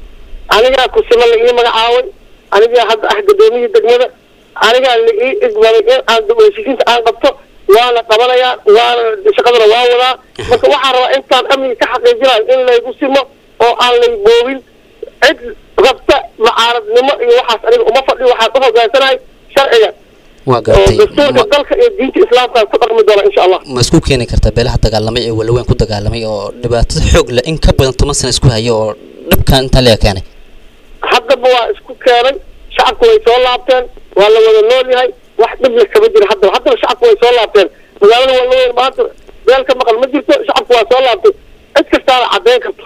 anigaa kusima la ii magacaaway anigaa hadda ah gudoomiyihii degmada anigaa la ii igmaday in aan dib u heshiisiinta aan qabto waana qabanayaa waana shaqadana waa wadaa marka waxaan rabaa intaan amniga ka xaqiijinayo in laygu simo oo aan lay boobin cid rabta mucaaradnimo iyo waxaas aniga uma fadhiyo waxaan u hogaansanahay sharciga waa oo gartay dastuurka ma- dalka iyo diinta islaamka ku dhaqmi doona insha allah ma isku keeni kartaa beelaha dagaalamay ee walaweyn ku dagaalamay oo dhibaatada xoog leh in ka badan toban sano isku haya oo dhibkan intaa leega keenay haddaba waa isku keenay shacabku way soo laabteen waa la wada nool yahay wax dhibna kama jiro haddaba haddaba shacabku way soo laabteen magaalada waa laweyn maanta meel ka maqan ma jirto shacabku waa soo laabtay cid kastaana caddeyn karto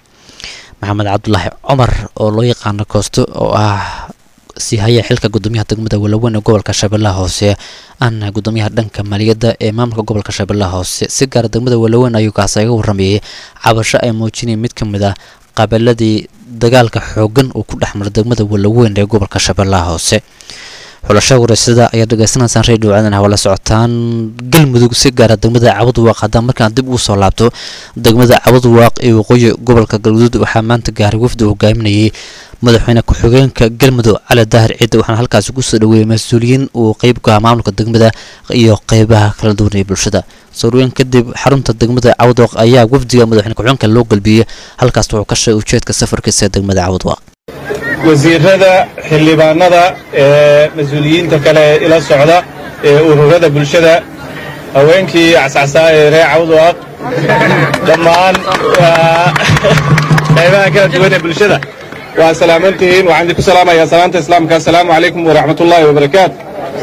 maxamed cabdulaahi cumar oo loo yaqaano koosto oo ah sii haya xilka gudoomiyaha degmada walaweyn ee gobolka shabeellaha hoose ana gudoomiyaha dhanka maaliyadda ee maamulka gobolka shabeellaha hoose si gaara degmada walaweyn ayuu kaas iga waramayay cabasho ay muujinayeen mid ka mid ah qabiiladii dagaalka xoogan uu ku dhex maray degmada walaweyn ee gobolka shabeellaha hoose xulasho wareysada ayaa dhegaysanaysaan radio caadan hawala socotaan galmudug si gaara degmada cabudwaaq haddaan markaan dib ugu soo laabto degmada cabudwaaq ee waqooyi gobolka galguduud waxaa maanta gaaray wafdi uu hogaaminayay madaxweyne ku-xigeenka galmudug cali daahir ciidda waxaana halkaasi kusoo dhaweeyey mas-uuliyiin uu qeyb ka ah maamulka degmada iyo qeybaha kala duwan ee bulshada sooruweyn kadib xarunta degmada cabudwaaq ayaa wafdiga madaxweyne ku-xigeenka loo galbiyey halkaas wuxuu ka sheegay ujeedka safarkiisa ee degmada cabudwaaq wasiirada xildhibaanada ee mas-uuliyiinta kale ee ila socda ee ururada bulshada haweenkii cascasaa ee reer cawdwaaq dhammaan qaybaha kala duwan ee bulshada waa salaamantihiin waxaan idinku salaamayaa salaanta islaamka assalaamu calaykum waraxmatullaahi wabarakaatu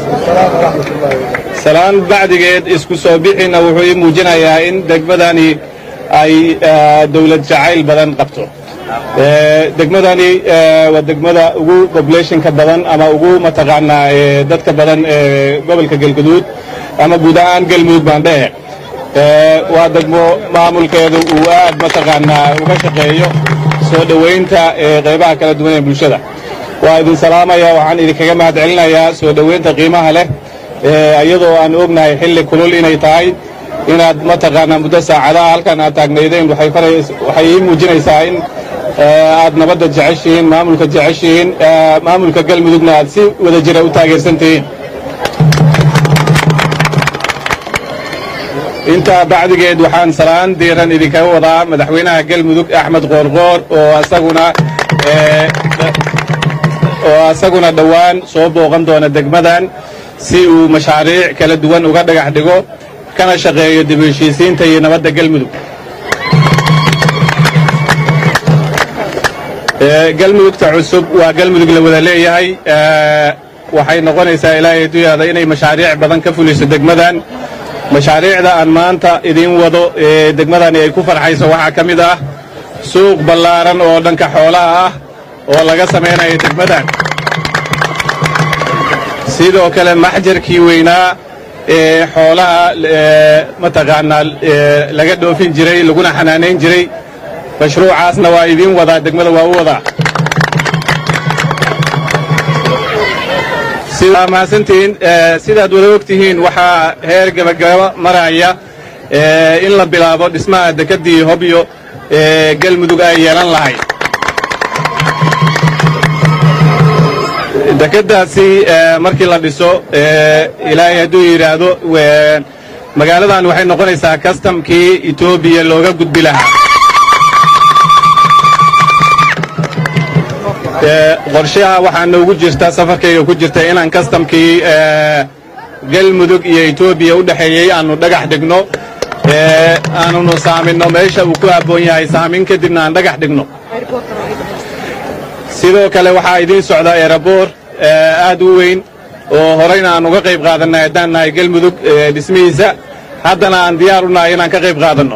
salaan bacdigeed isku soo bixina wuxuu ii muujinayaa in degmadani ay dowlad jacayl badan qabto degmadani waa degmada ugu populationka badan ama ugu mataqaanaa dadka badan ee gobolka galguduud ama guud ahaan galmudug baan dhehe waa degmo maamulkeedu uu aad mataqaanaa uga shaqeeyo soo dhowaynta qaybaha kala duwan ee bulshada waa idin salaamaya waxaan idinkaga mahad celinayaa soo dhowaynta qiimaha leh iyadoo aan ognahay xilli kulul inay tahay inaad mataqaanaa muddo saacadaha halkan aad taagnaydeen waxay ii muujinaysaa in aad nabadda jeceshihiin maamulka jeceshihiin maamulka galmudugna aad si wada jira u taageersantihiin intaa bacdigeed waxaan salaan diiran idinkaga wadaa madaxweynaha galmudug axmed qoorqoor oo asaguna oo asaguna dhowaan soo booqan doona degmadan si uu mashaariic kala duwan uga dhagax dhigo kana shaqeeyo dib u heshiisiinta iyo nabadda galmudug galmudugta cusub waa galmudug la wada leeyahay waxay noqonaysaa ilaahay duyaada inay mashaariic badan ka fuliso degmadan mashaariicda aan maanta idiin wado ee degmadani ay ku farxayso waxaa ka mid ah suuq ballaaran oo dhanka xoolaha ah oo laga samaynayo degmadan sidoo kale maxjarkii weynaa ee xoolaha mataqaanaa laga dhoofin jiray laguna xanaanayn jiray mashruucaasna waa idiin wadaa degmada waa u wadaa mahadsantihiin sidaad wada og tihiin waxaa heer gebagaba maraya in la bilaabo dhismaha dekeddii hobyo ee galmudug ay yeelan lahay dekeddaasi markii la dhiso ilaahay hadduu yidhaahdo magaaladan waxay noqonaysaa kastamkii etoobiya looga gudbi lahaa qorshaha waxaa noogu jirta safarkayga ku jirta inaan kastamkii galmudug iyo etoobiya u dhexeeyey aanu dhagax dhigno aanunu saaminno meesha uu ku habboon yahay saamin kadibna aan dhagax dhigno sidoo kale waxaa idiin socda eeraboor aad u weyn oo horeyna aan uga qayb qaadannay haddaan nahay galmudug dhismihiisa haddana aan diyaar u nahay inaan ka qayb qaadanno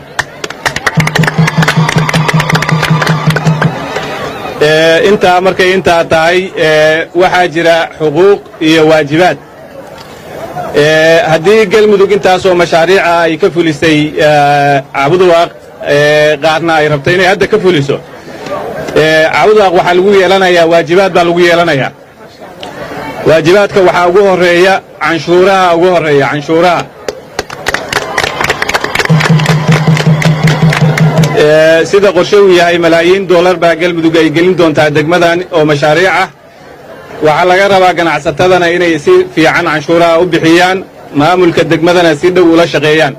intaa markay intaa tahay waxaa jira xuquuq iyo waajibaad haddii galmudug intaasoo mashaariica ay ka fulisay cabudwaaq qaarna ay rabto inay hadda ka fuliso cabudwaaq waxaa lagu yeelanayaa waajibaad baa lagu yeelanayaa waajibaadka waxaa ugu horeeya canshuuraha ugu horeeya canshuuraha sida qorshe uu yahay malaayiin doolar baa galmudug ay gelin doontaa degmadan oo mashaariic ah waxaa laga rabaa ganacsatadana inay si fiican canshuuraha u bixiyaan maamulka degmadana si dhow ula shaqeeyaan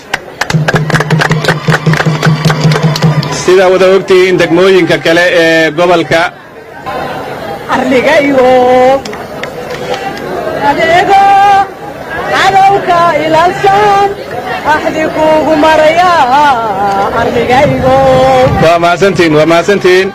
sidaa wada ogtihiin degmooyinka kale ee gobolka arligaygo adeego cadowka ilaalsan axdi kuugu maraya arligaygo waa mahadsantihiin waa mahadsantihiin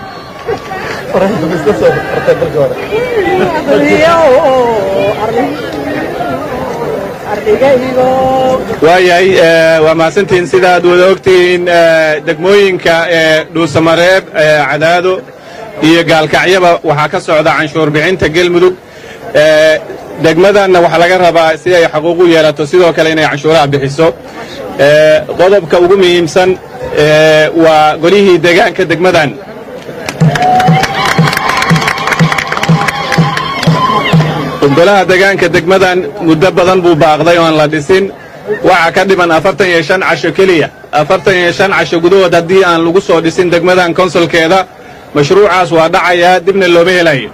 waayahay waa mahadsantihiin sidaad wada ogtihiin degmooyinka ee dhuusamareeb cadaado iyo gaalkacyaba waxaa ka socda canshuur bixinta gelmudug degmadanna waxaa laga rabaa si ay xaquuq u yeelato sidoo kale inay canshuuraha bixiso qodobka ugu muhiimsan waa golihii deegaanka degmadan golaha degaanka degmadan muddo badan buu baaqday oon la dhisin waxaa ka dhiman afartan iyo shan casho keliya afartan iyo shan casho gudahood haddii aan lagu soo dhisin degmadan konsolkeeda mashruucaas waa dhacayaa dibna looma helayo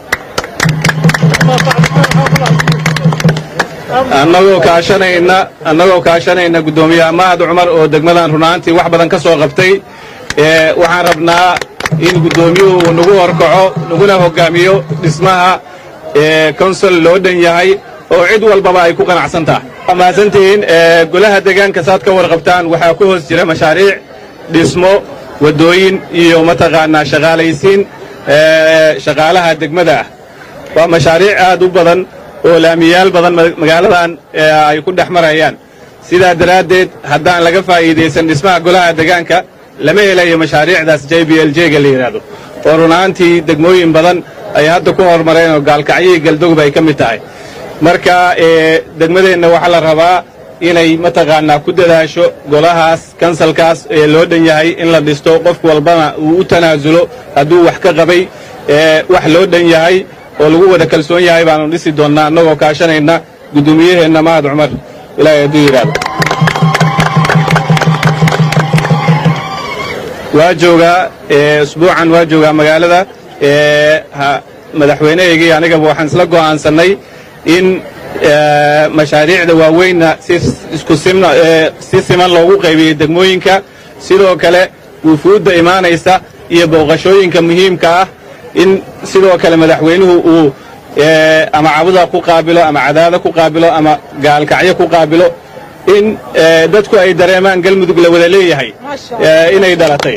annagoo kaashanayna annagoo kaashanayna guddoomiyaha mahad cumar oo degmadan runaantii wax badan ka soo qabtay ee waxaan rabnaa in guddoomiyuhu uu nagu horkaco naguna hoggaamiyo dhismaha ee konsol loo dhan yahay oo cid walbaba ay ku qanacsan tahay mahadsantihiin ee golaha deegaanka saad ka warqabtaan waxaa ku hoos jira mashaariic dhismo waddooyin iyo mataqaanaa shaqaalaysiin ee shaqaalaha degmada ah waa mashaariic aad u badan oo laamiyaal badan magaaladan ee ay ku dhex marayaan sidaa daraaddeed haddaan laga faa'iidaysan dhismaha golaha deegaanka lama helayo mashaariicdaas j b l j-ga la yidhaahdo oo runaantii degmooyin badan ay hadda ku horumareen oo gaalkacyihii galdogob ay ka mid tahay marka ee degmadeenna waxaa la rabaa inay mataqaanaa ku dadaasho golahaas kansalkaas ee loo dhan yahay in la dhisto qof walbana uu u tanaasulo hadduu wax ka qabay ee wax loo dhan yahay oo lagu wada kalsoon yahay baanu dhisi doonnaa annagoo kaashanayna guddoomiyaheenna mahad cumar ilaahay hadduu yidhaahdo waa joogaa usbuucan waa joogaa magaalada madaxweynahaygii anigaba waxaan isla go'aansannay in mashaariicda waaweynna si siman loogu qaybiyey degmooyinka sidoo kale wufuudda imaanaysa iyo booqashooyinka muhiimka ah in sidoo kale madaxweynuhu uu ama cabuda ku qaabilo ama cadaada ku qaabilo ama gaalkacyo ku qaabilo in dadku ay dareemaan galmudug la wada leeyahay inay dhalatay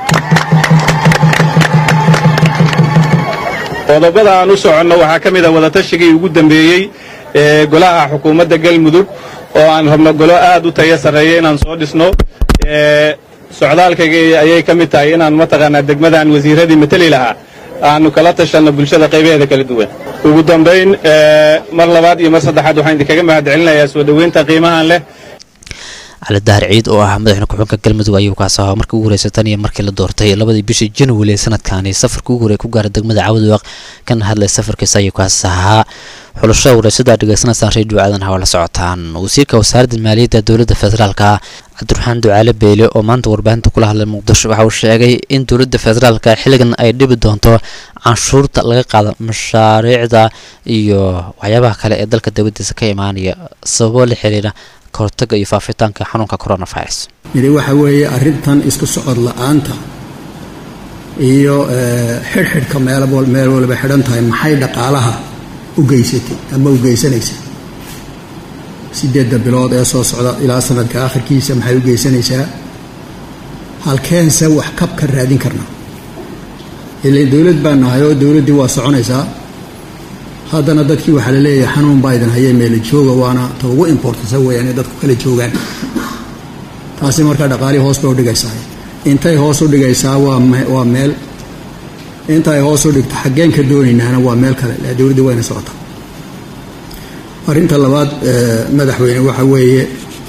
qodobada aan u soconno waxaa ka mid a wadatashigai ugu dambeeyey ee golaha xukuumadda galmudug oo aan rabno golo aad u tayo sarreeya inaan soo dhisno socdaalkaygii ayay ka mid tahay inaan mataqaanaa degmadan wasiiradii mateli lahaa aanu kala tashanno bulshada qaybaheeda kala duwan ugu dambayn mar labaad iyo mar saddexaad waxaan idinkaga mahad celinayaa soo dhoweynta qiimahan leh cali dahar ciid oo ah madaxweyne ku-xigeenka galmudug ayuu kaas ahaa markii ugu horeysa tan iyo markii la doortay labadii bishii january ee sanadkaani safarkii ugu horey ku gaaray degmada caawdwaaq kana hadlay safarkiisa ayuu kaas ahaa xulashada wareysada dhegeysanaysaan radio aadan hawa la socotaan wasiirka wasaaradda maaliyadda dowladda federaalka cabdiraxmaan ducaale beyle oo maanta warbaahinta kula hadlay muqdisho waxa uu sheegay in dowladda federaalka xilligan ay dhibi doonto canshuurta laga qaado mashaariicda iyo waxyaabaha kale ee dalka dowladiisa ka imaanaya sababo la xiriira kahortaga iyo faafitaanka xanuunka coronavirus midi waxa weeye arrintan isku socod la-aanta iyo xidhxidhka meel meel waliba xidhan tahay maxay dhaqaalaha u geysatay ama u geysanaysaa sideedda bilood ee soo socda ilaa sanadka akhirkiisa maxay u geysanaysaa halkeense wax kab ka raadin karnaa ilan dowlad baan nahay oo dowladdii waa soconaysaa haddana dadkii waxaa la leeyahay xanuun baa idin hayee meela jooga waana ta ugu importasa weeyaan inay dadku kala joogaan taasi markaa dhaqaalihii hoos bay u dhigaysaa intay hoos u dhigaysaa waa waa meel intaay hoos u dhigto xaggeen ka doonaynaana waa meel kale la dowladda wayna socotaa arrinta labaad madaxweyne waxa weeye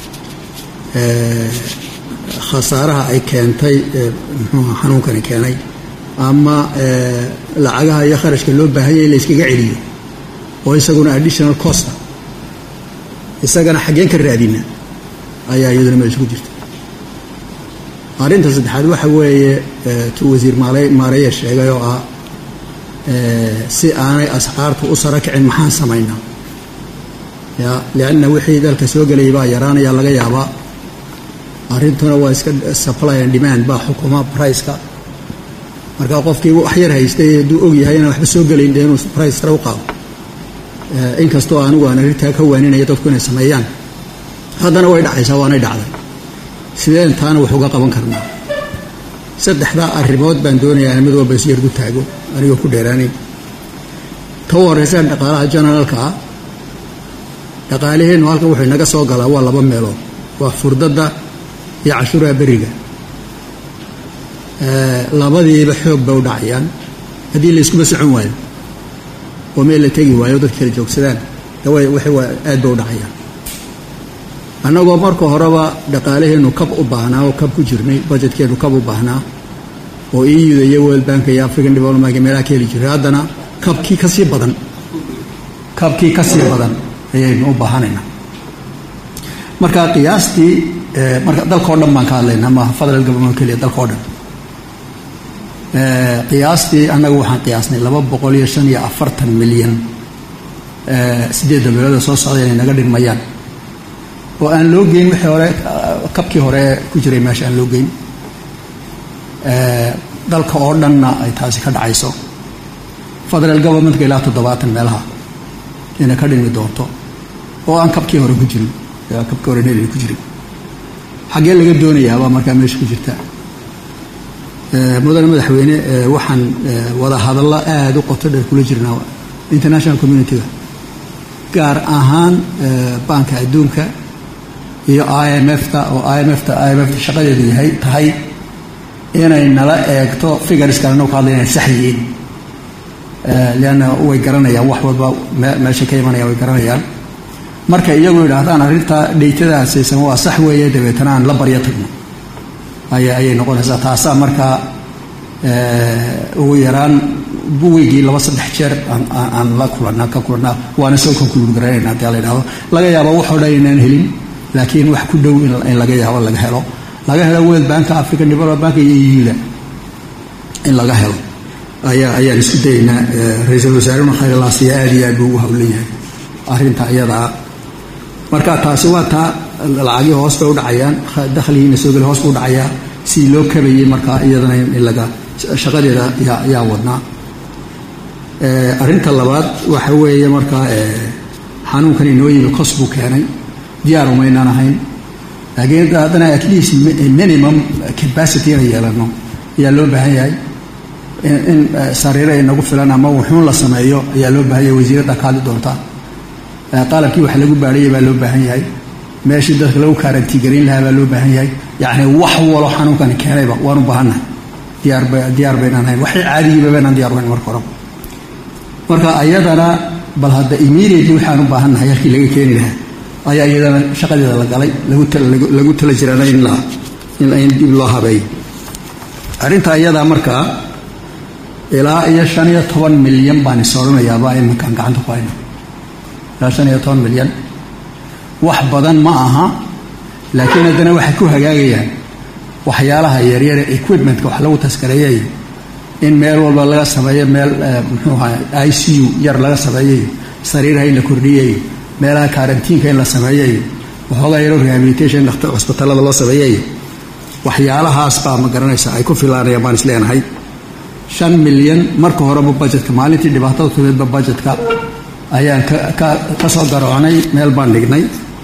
khasaaraha ay keentay muxuuha xanuunkani keenay ama lacagaha iyo kharashka loo baahanya in la yskaga celiyo oo isaguna additional costa isagana xaggeen ka raadina ayaa iyaduna meesha ku jirta arrinta saddexaad waxa weeye tu wasiir maareya sheegay oo ah si aanay asxaartu u saro kicin maxaan samaynaa ya lianna wixii dalka soo gelayay baa yaraanaya laga yaabaa arrintuna waa iska supply and demand baa xukuma priceka marka qofkii wax yar haystay hadduu og yahay inaan waxba soo gelayn dee inuu price sare u qaado inkastoo anigu aan arrintaa ka waaninaya dadku inay sameeyaan haddana way dhacaysaa waanay dhacday sideen taana wax uga qaban karnaa saddexdaa arrimood baan doonayaa mid walba isu yargu taago anigoo ku dheeraanayn ta u horreysa dhaqaalaha generaalka ah dhaqaaliheennu halkan wuxuu inaga soo galaa waa laba meelood waa furdadda iyo cashuuraha beriga labadiiba xoog bay u dhacayaan haddii la iskuba socon waayo oo meel la tegi waayo dadka kala joogsadaan waxay waa aad bay u dhacayaan annagoo marka horeba dhaqaalaheennu kab u baahnaa oo kab ku jirnay bajetkeennu kab u baahnaa oo euda iyo world bank iyo african development bank meelaha ka heli jiray haddana kabkii ka sii badan kabkii ka sii badan ayaynu u baahanaynaa marka qiyaastii marka dalkao dhan baan ka hadlaynaa maaha federal government keliya dalkao dhan qiyaastii annagu waxaan qiyaasnay laba boqol iyo shan iyo afartan milyan sideedda bilood soo socda inay naga dhigmayaan oo aan loo geyn wixii hore kabkii hore ku jiray meesha aan loo geyn dalka oo dhanna ay taasi ka dhacayso federal governmentka ilaa toddobaatan meelaha inay ka dhigmi doonto oo aan kabkii hore ku jirin kabkii hore nel ku jirin xaggee laga doonayaabaa markaa meesha ku jirta mudane madaxweyne waxaan wada hadallo aada u qoto dheer kula jirnaa international community-ga gaar ahaan baanka adduunka iyo i m f-ta oo i m fta i m fta shaqadeedu yahay tahay inay nala eegto figureskan annagu ka hadlay inay sax yihiin leanna way garanayaan wax walba meesha ka imanayaan way garanayaan marka iyagu yidhaahdaan arrinta dhaytadaasaysan waa sax weeye dabeetana aan la baryo tagno aya ayay noqonaysaa taasaa markaa ugu yaraan weygii laba saddex jeer aan la kulanaa ka kulanaa waana soo konkuluur garanayna hadii la yidhahdo laga yaabo waxoo dhan inaan helin laakiin wax ku dhow in laga yaabo laga helo laga helo world banka african development bank iyo euda in laga helo ayaa ayaan isku dayaynaa ra-iisul wasaarehuna khayralaasiya aada iyo aad buu ugu hawlan yahay arrinta iyadaa marka taasi waa taa lacagii hoos bay u dhacayaan dakhligiina soo geli hoos buu dhacayaa sidii loo kabayay markaa iyadana in laga shaqadeeda yaa yaa wadnaa arrinta labaad waxa weeye markaa xanuunkan inoo yimi cos buu keenay diyaar umaynaan ahayn laakiin haddana at least minimum capacity inay yeelano ayaa loo baahan yahay in sariiro ay nagu filan ama wuxuun la sameeyo ayaa loo baahan yahay wasiiradda ka hadli doonta qalabkii wax lagu baadhaya baa loo baahan yahay meeshii dadka lagu kaarantiigarayn lahaa baa loo baahan yahay yacni wax walo xanuunkani keenayba waanu baahannahay diyaarba diyaar baynaan hayn waxay caadigiiba baynaan diyaar hayn marka hore marka ayadana bal hadda immediately waxaan u baahannahay halkii laga keeni lahaa ayaa iyadana shaqadeeda la galay lagu lagu tala jirana in la in dib loo habeeyo arrinta iyadaa markaa ilaa iyo shan iyo toban milyan baan is odhanayaaba iminkaan gacanta ku hayno ilaa shan iyo toban milyan wax badan ma aha laakiin haddana waxay ku hagaagayaan waxyaalaha yaryare equipmentka wax lagu taskareeyayo in meel walba laga sameeyo meel muxuu ahaa i c u yar laga sameeyayo sariiraha in la kordhiyayo meelaha karantiinka in la sameeyayo waxoogaa yaro rehabilitation cusbitallada loo sameeyayo waxyaalahaas baa ma garanaysa ay ku filaanayaan baan isleenahay shan milyan marka horeba budgetka maalintii dhibaatada tumeedba budgetka ayaan ka soo garoocnay meel baan dhignay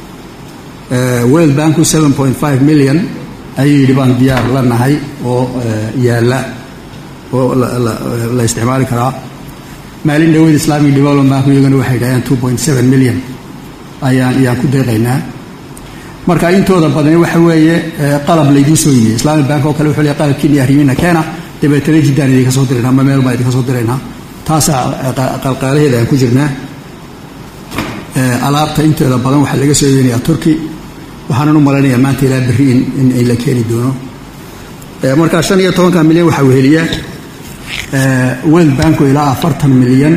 world banku seven point five million ayuu yidhi baan diyaar la nahay oo yaalla oo la isticmaali karaa maalin dhaweyd islamic development bank iyagana waxay dhaheen two point seven million ayaan ayaan ku deeqaynaa marka intooda badani waxa weeye qalab laydiin soo yimi islamic bank oo kale wuxuu leeyahay qalabkiini arrimiina keena dabeetana jiddaan idinka soo diraynaa ama meel baan idinka soo diraynaa taasaa qalqaalaheeda aan ku jirnaa alaabta inteeda badan waxaa laga soo yenayaa turkey waxaanan u malaynayaa maanta ilaa berri in ay la keeni doono markaa shan iyo tobanka milyan waxaa weheliya world banku ilaa afartan milyan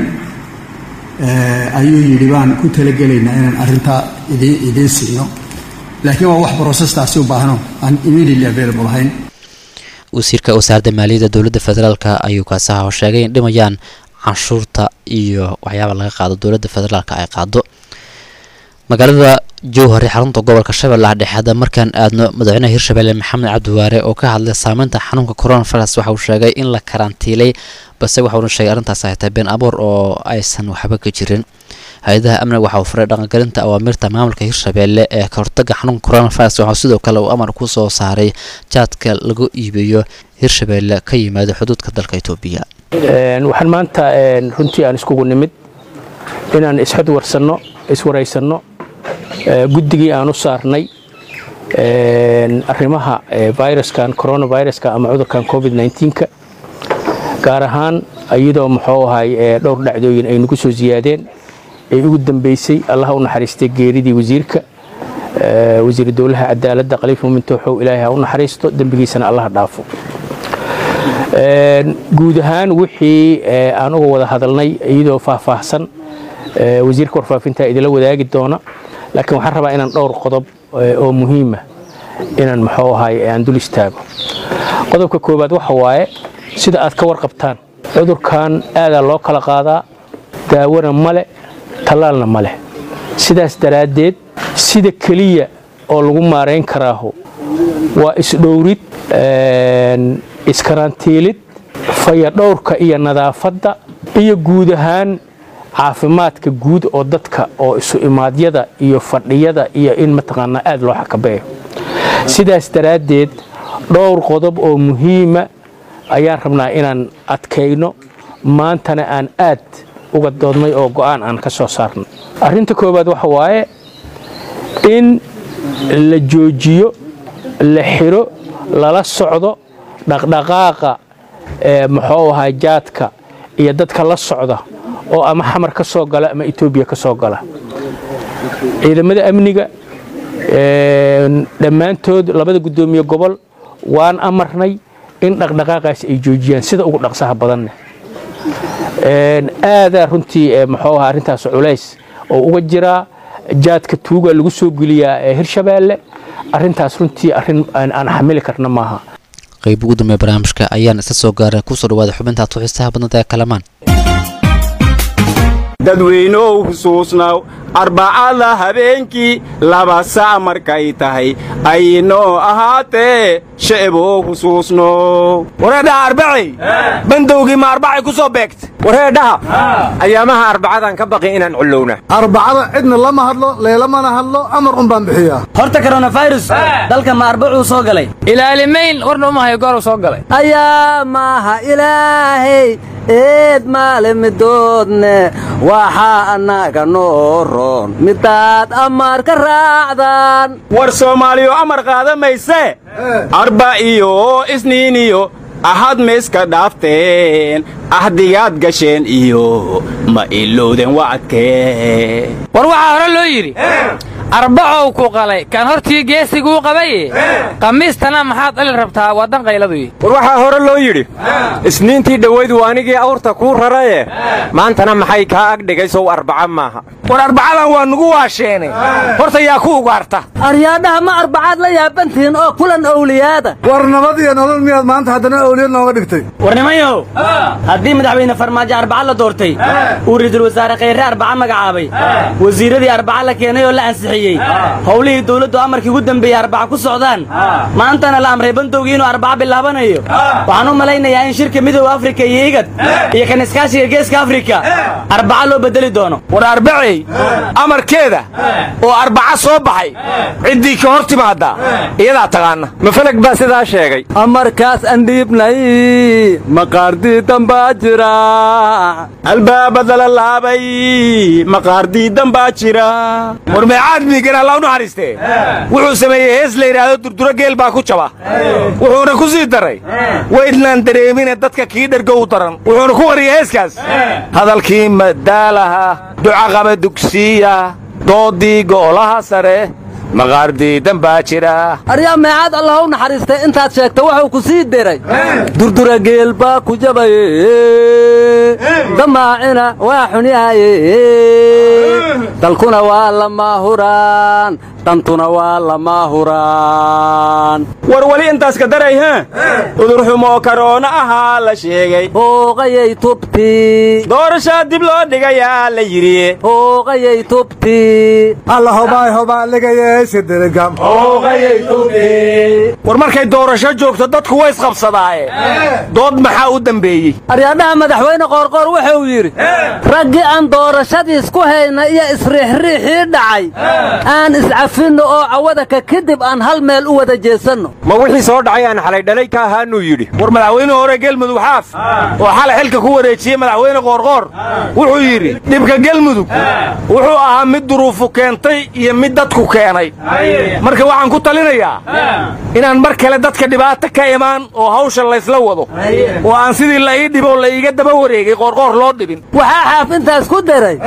ayuu yidhi baan ku talagelaynaa inaan arrintaa idin idiin siino laakiin waa wax brocestaasi u baahno aan immediately available ahayn wasiirka wasaaradda maaliyadda dowladda federaalka ayuu kaasaha oo sheegay in dhimayaan canshuurta iyo waxyaaba laga qaado dowladda federaalka ay qaado magaalada jowhari xarunta gobolka shabeellaha dhexe hadda markaan aadno madaxweynaha hirshabelle maxamed cabdiwaare oo ka hadlay saameynta xanuunka coronavirus waxa uu sheegay in la karantiilay balse waxauna sheegay arrintaas ay tahay been abuur oo aysan waxba ka jirin hay-adaha amniga waxa uu faray dhaqangelinta awaamirta maamulka hirshabelle ee ka hortaga xanuunka coronavirus waxaa sidoo kale uu amar ku soo saaray jaadka lagu iibiyo hirshabelle ka yimaado xuduudka dalka etoobiya waxaan maanta runtii aan iskugu nimid inaan isxod warsanno iswaraysanno guddigii aan u saarnay arrimaha viruskan coronaviruska ama cudurkan covid 19ka gaar ahaan iyadoo muxuu ahay dhowr dhacdooyin ay nagu soo siyaadeen ay ugu dambeysay allaha u naxariistay geeridii wasiirka wasiir dowlaha cadaaladda khaliif muumin tooxow ilaahay ha u naxariisto dembigiisana allaha dhaafo guud ahaan wixii aan uga wada hadalnay iyadoo faahfaahsan wasiirka warfaafinta idinla wadaagi doona laakiin waxaan rabaa inaan dhowr qodob oo muhiima inaan muxuu ahay aan dul istaago qodobka koowaad waxa waaye sida aad ka warqabtaan cudurkan aadaa loo kala qaadaa daawona male tallaalna ma leh sidaas daraaddeed sida keliya oo lagu maarayn karaahu waa isdhowrid iskarantiilid fayadhowrka iyo nadaafadda iyo guud ahaan caafimaadka guud oo dadka oo isu imaadyada iyo fadhiyada iyo in mataqaanaa aad loo xakabeeyo sidaas daraaddeed dhowr qodob oo muhiima ayaan rabnaa inaan adkayno maantana aan aad uga doodnay oo go'aan aan ka soo saarnay arrinta koowaad waxa waaye in la joojiyo la xiro lala socdo dhaqdhaqaaqa muxuu ahaa jaadka iyo dadka la socda oo ama xamar ka soo gala ama etoobiya ka soo gala ciidamada amniga dhammaantood labada guddoomiye gobol waan amarnay in dhaqdhaqaaqaas ay joojiyaan sida ugu dhaqsaha badanne aadaa runtii muxuu ahaa arrintaas culays oo uga jiraa jaadka tuuga lagu soo geliyaa hirshabeelle arrintaas runtii arrin aan xamili karna maaha qayb ugu dambeeya barnaamijka ayaan isla soo gaaray kusoo dhawaada xubintaad ku xiisaha badnada ee kalamaan dadweynow xusuusnaw arbacada habeenkii laba sac markay tahay aynoo ahaatee sha'bow xusuusno wareedhaha arbacay bandowgii ma arbacay ku soo beegta wareedhaha ayaamaha arbacadan ka baqi inaan cullowna arbacada cidna lama hadlo leelamana hadlo amar un baan bixiyaa horta koronafirus dalka ma arbacuu soo galay ilaalimayn warna uma hayo gooruu soo galay ayaamaha ilaahay eed maale midoodne waxaa annaga noo roon midaad amaar ka raacdaan war soomaaliyo amar qaada mayse arba iyo isniin iyo ahad mayska dhaafteen ahdigaad gasheen iyo ma ilowden wacadkee war waxaa hore loo yidhi arbacow ku qalay kaan hortii geesiguu qabaye khamiistana maxaad dhali rabtaa waa danqayladuy war waxaa hore loo yidhi isniintii dhowaydu anigii awrta kuu raraye maantana maxay kaa agdhigay sow arbaca maaha war arbacadan waa nugu waasheenay horta yaa ku ugaarta aryaadhaha ma arbacaad la yaabantihiin oo kulan owliyaada war nabad iyo nolol miyaad maanta haddana owliyad nooga dhigtay war nimayow haddii madaxweyne farmaajo arbaca la doortay uu ra'iisul wasaare khayre arbaca magacaabay wasiiradii arbaca la keenay oo la ansixiyey howlihii dawladdu amarkii ugu dembeeyey arbaca ku socdaan maantana la amray bandowgii inuu arbaca bilaabanayo waxaan u malaynayaa in shirka midooda afrika iyo igad iyo kan iskaashiga geeska afrika arbaca loo bedeli doono war arbacey amarkeeda oo arbaca soo baxay ciddii ka hor timaadda iyadaa taqaana mafalag baa sidaa sheegay amarkaas andhiibnay maqaardii dambaa jira albaabada la laabay maqaardii dambaa jira war meecaad miigan alla u naxariistee wuxuu sameeyey hees la yidhaahdo durduro geel baa ku jaba wuxuuna ku sii daray waydnaan dareemine dadka kii dhergo u daran wuxuuna ku wariyey heeskaas hadalkii madaalaha ducaqaba dugsiya doodii go'olaha sare maqaardii dambaa jira aryaa meecaad allah u naxariistay intaad sheegta wuxuu ku sii diray durdura geel baa ku jabaye damaacina waa xunyahaye dalkuna waa lama huraan dantuna waa lama huraan war weli intaas ka daray ha udurxumoo karoona ahaa la sheegay hooqayay tubtii doorashaa dib loo dhigayaa la yidhi hooqayay tubtii alla hobaay hobaaligayesidirigam war markay doorasho joogto dadku way isqabsadaaye dood maxaa u dembeeyey aryaadhaha madaxweyne qoorqoor wuxuu yidhi raggii aan doorashadiis ku hayna iyo isriixriixii dhacay aan iscafinno oo cawadaka kadib aan hal meel u wada jeesanno ma wixii soo dhacay aan xalay dhalay ka ahaanuu yidhi war madaxweyne hore gelmudug xaaf oo xalay xilka ku wareejiyey madaxweyne qoorqoor wuxuu yidhi dhibka gelmudug wuxuu ahaa mid duruufu keentay iyo mid dadku keenay marka waxaan ku talinayaa inaan mar kale dadka dhibaato ka imaan oo hawsha laysla wado oo aan sidii la ii dhibo la iiga daba wareegay qoorqoor loo dhibin waxaa xaaf intaas ku daray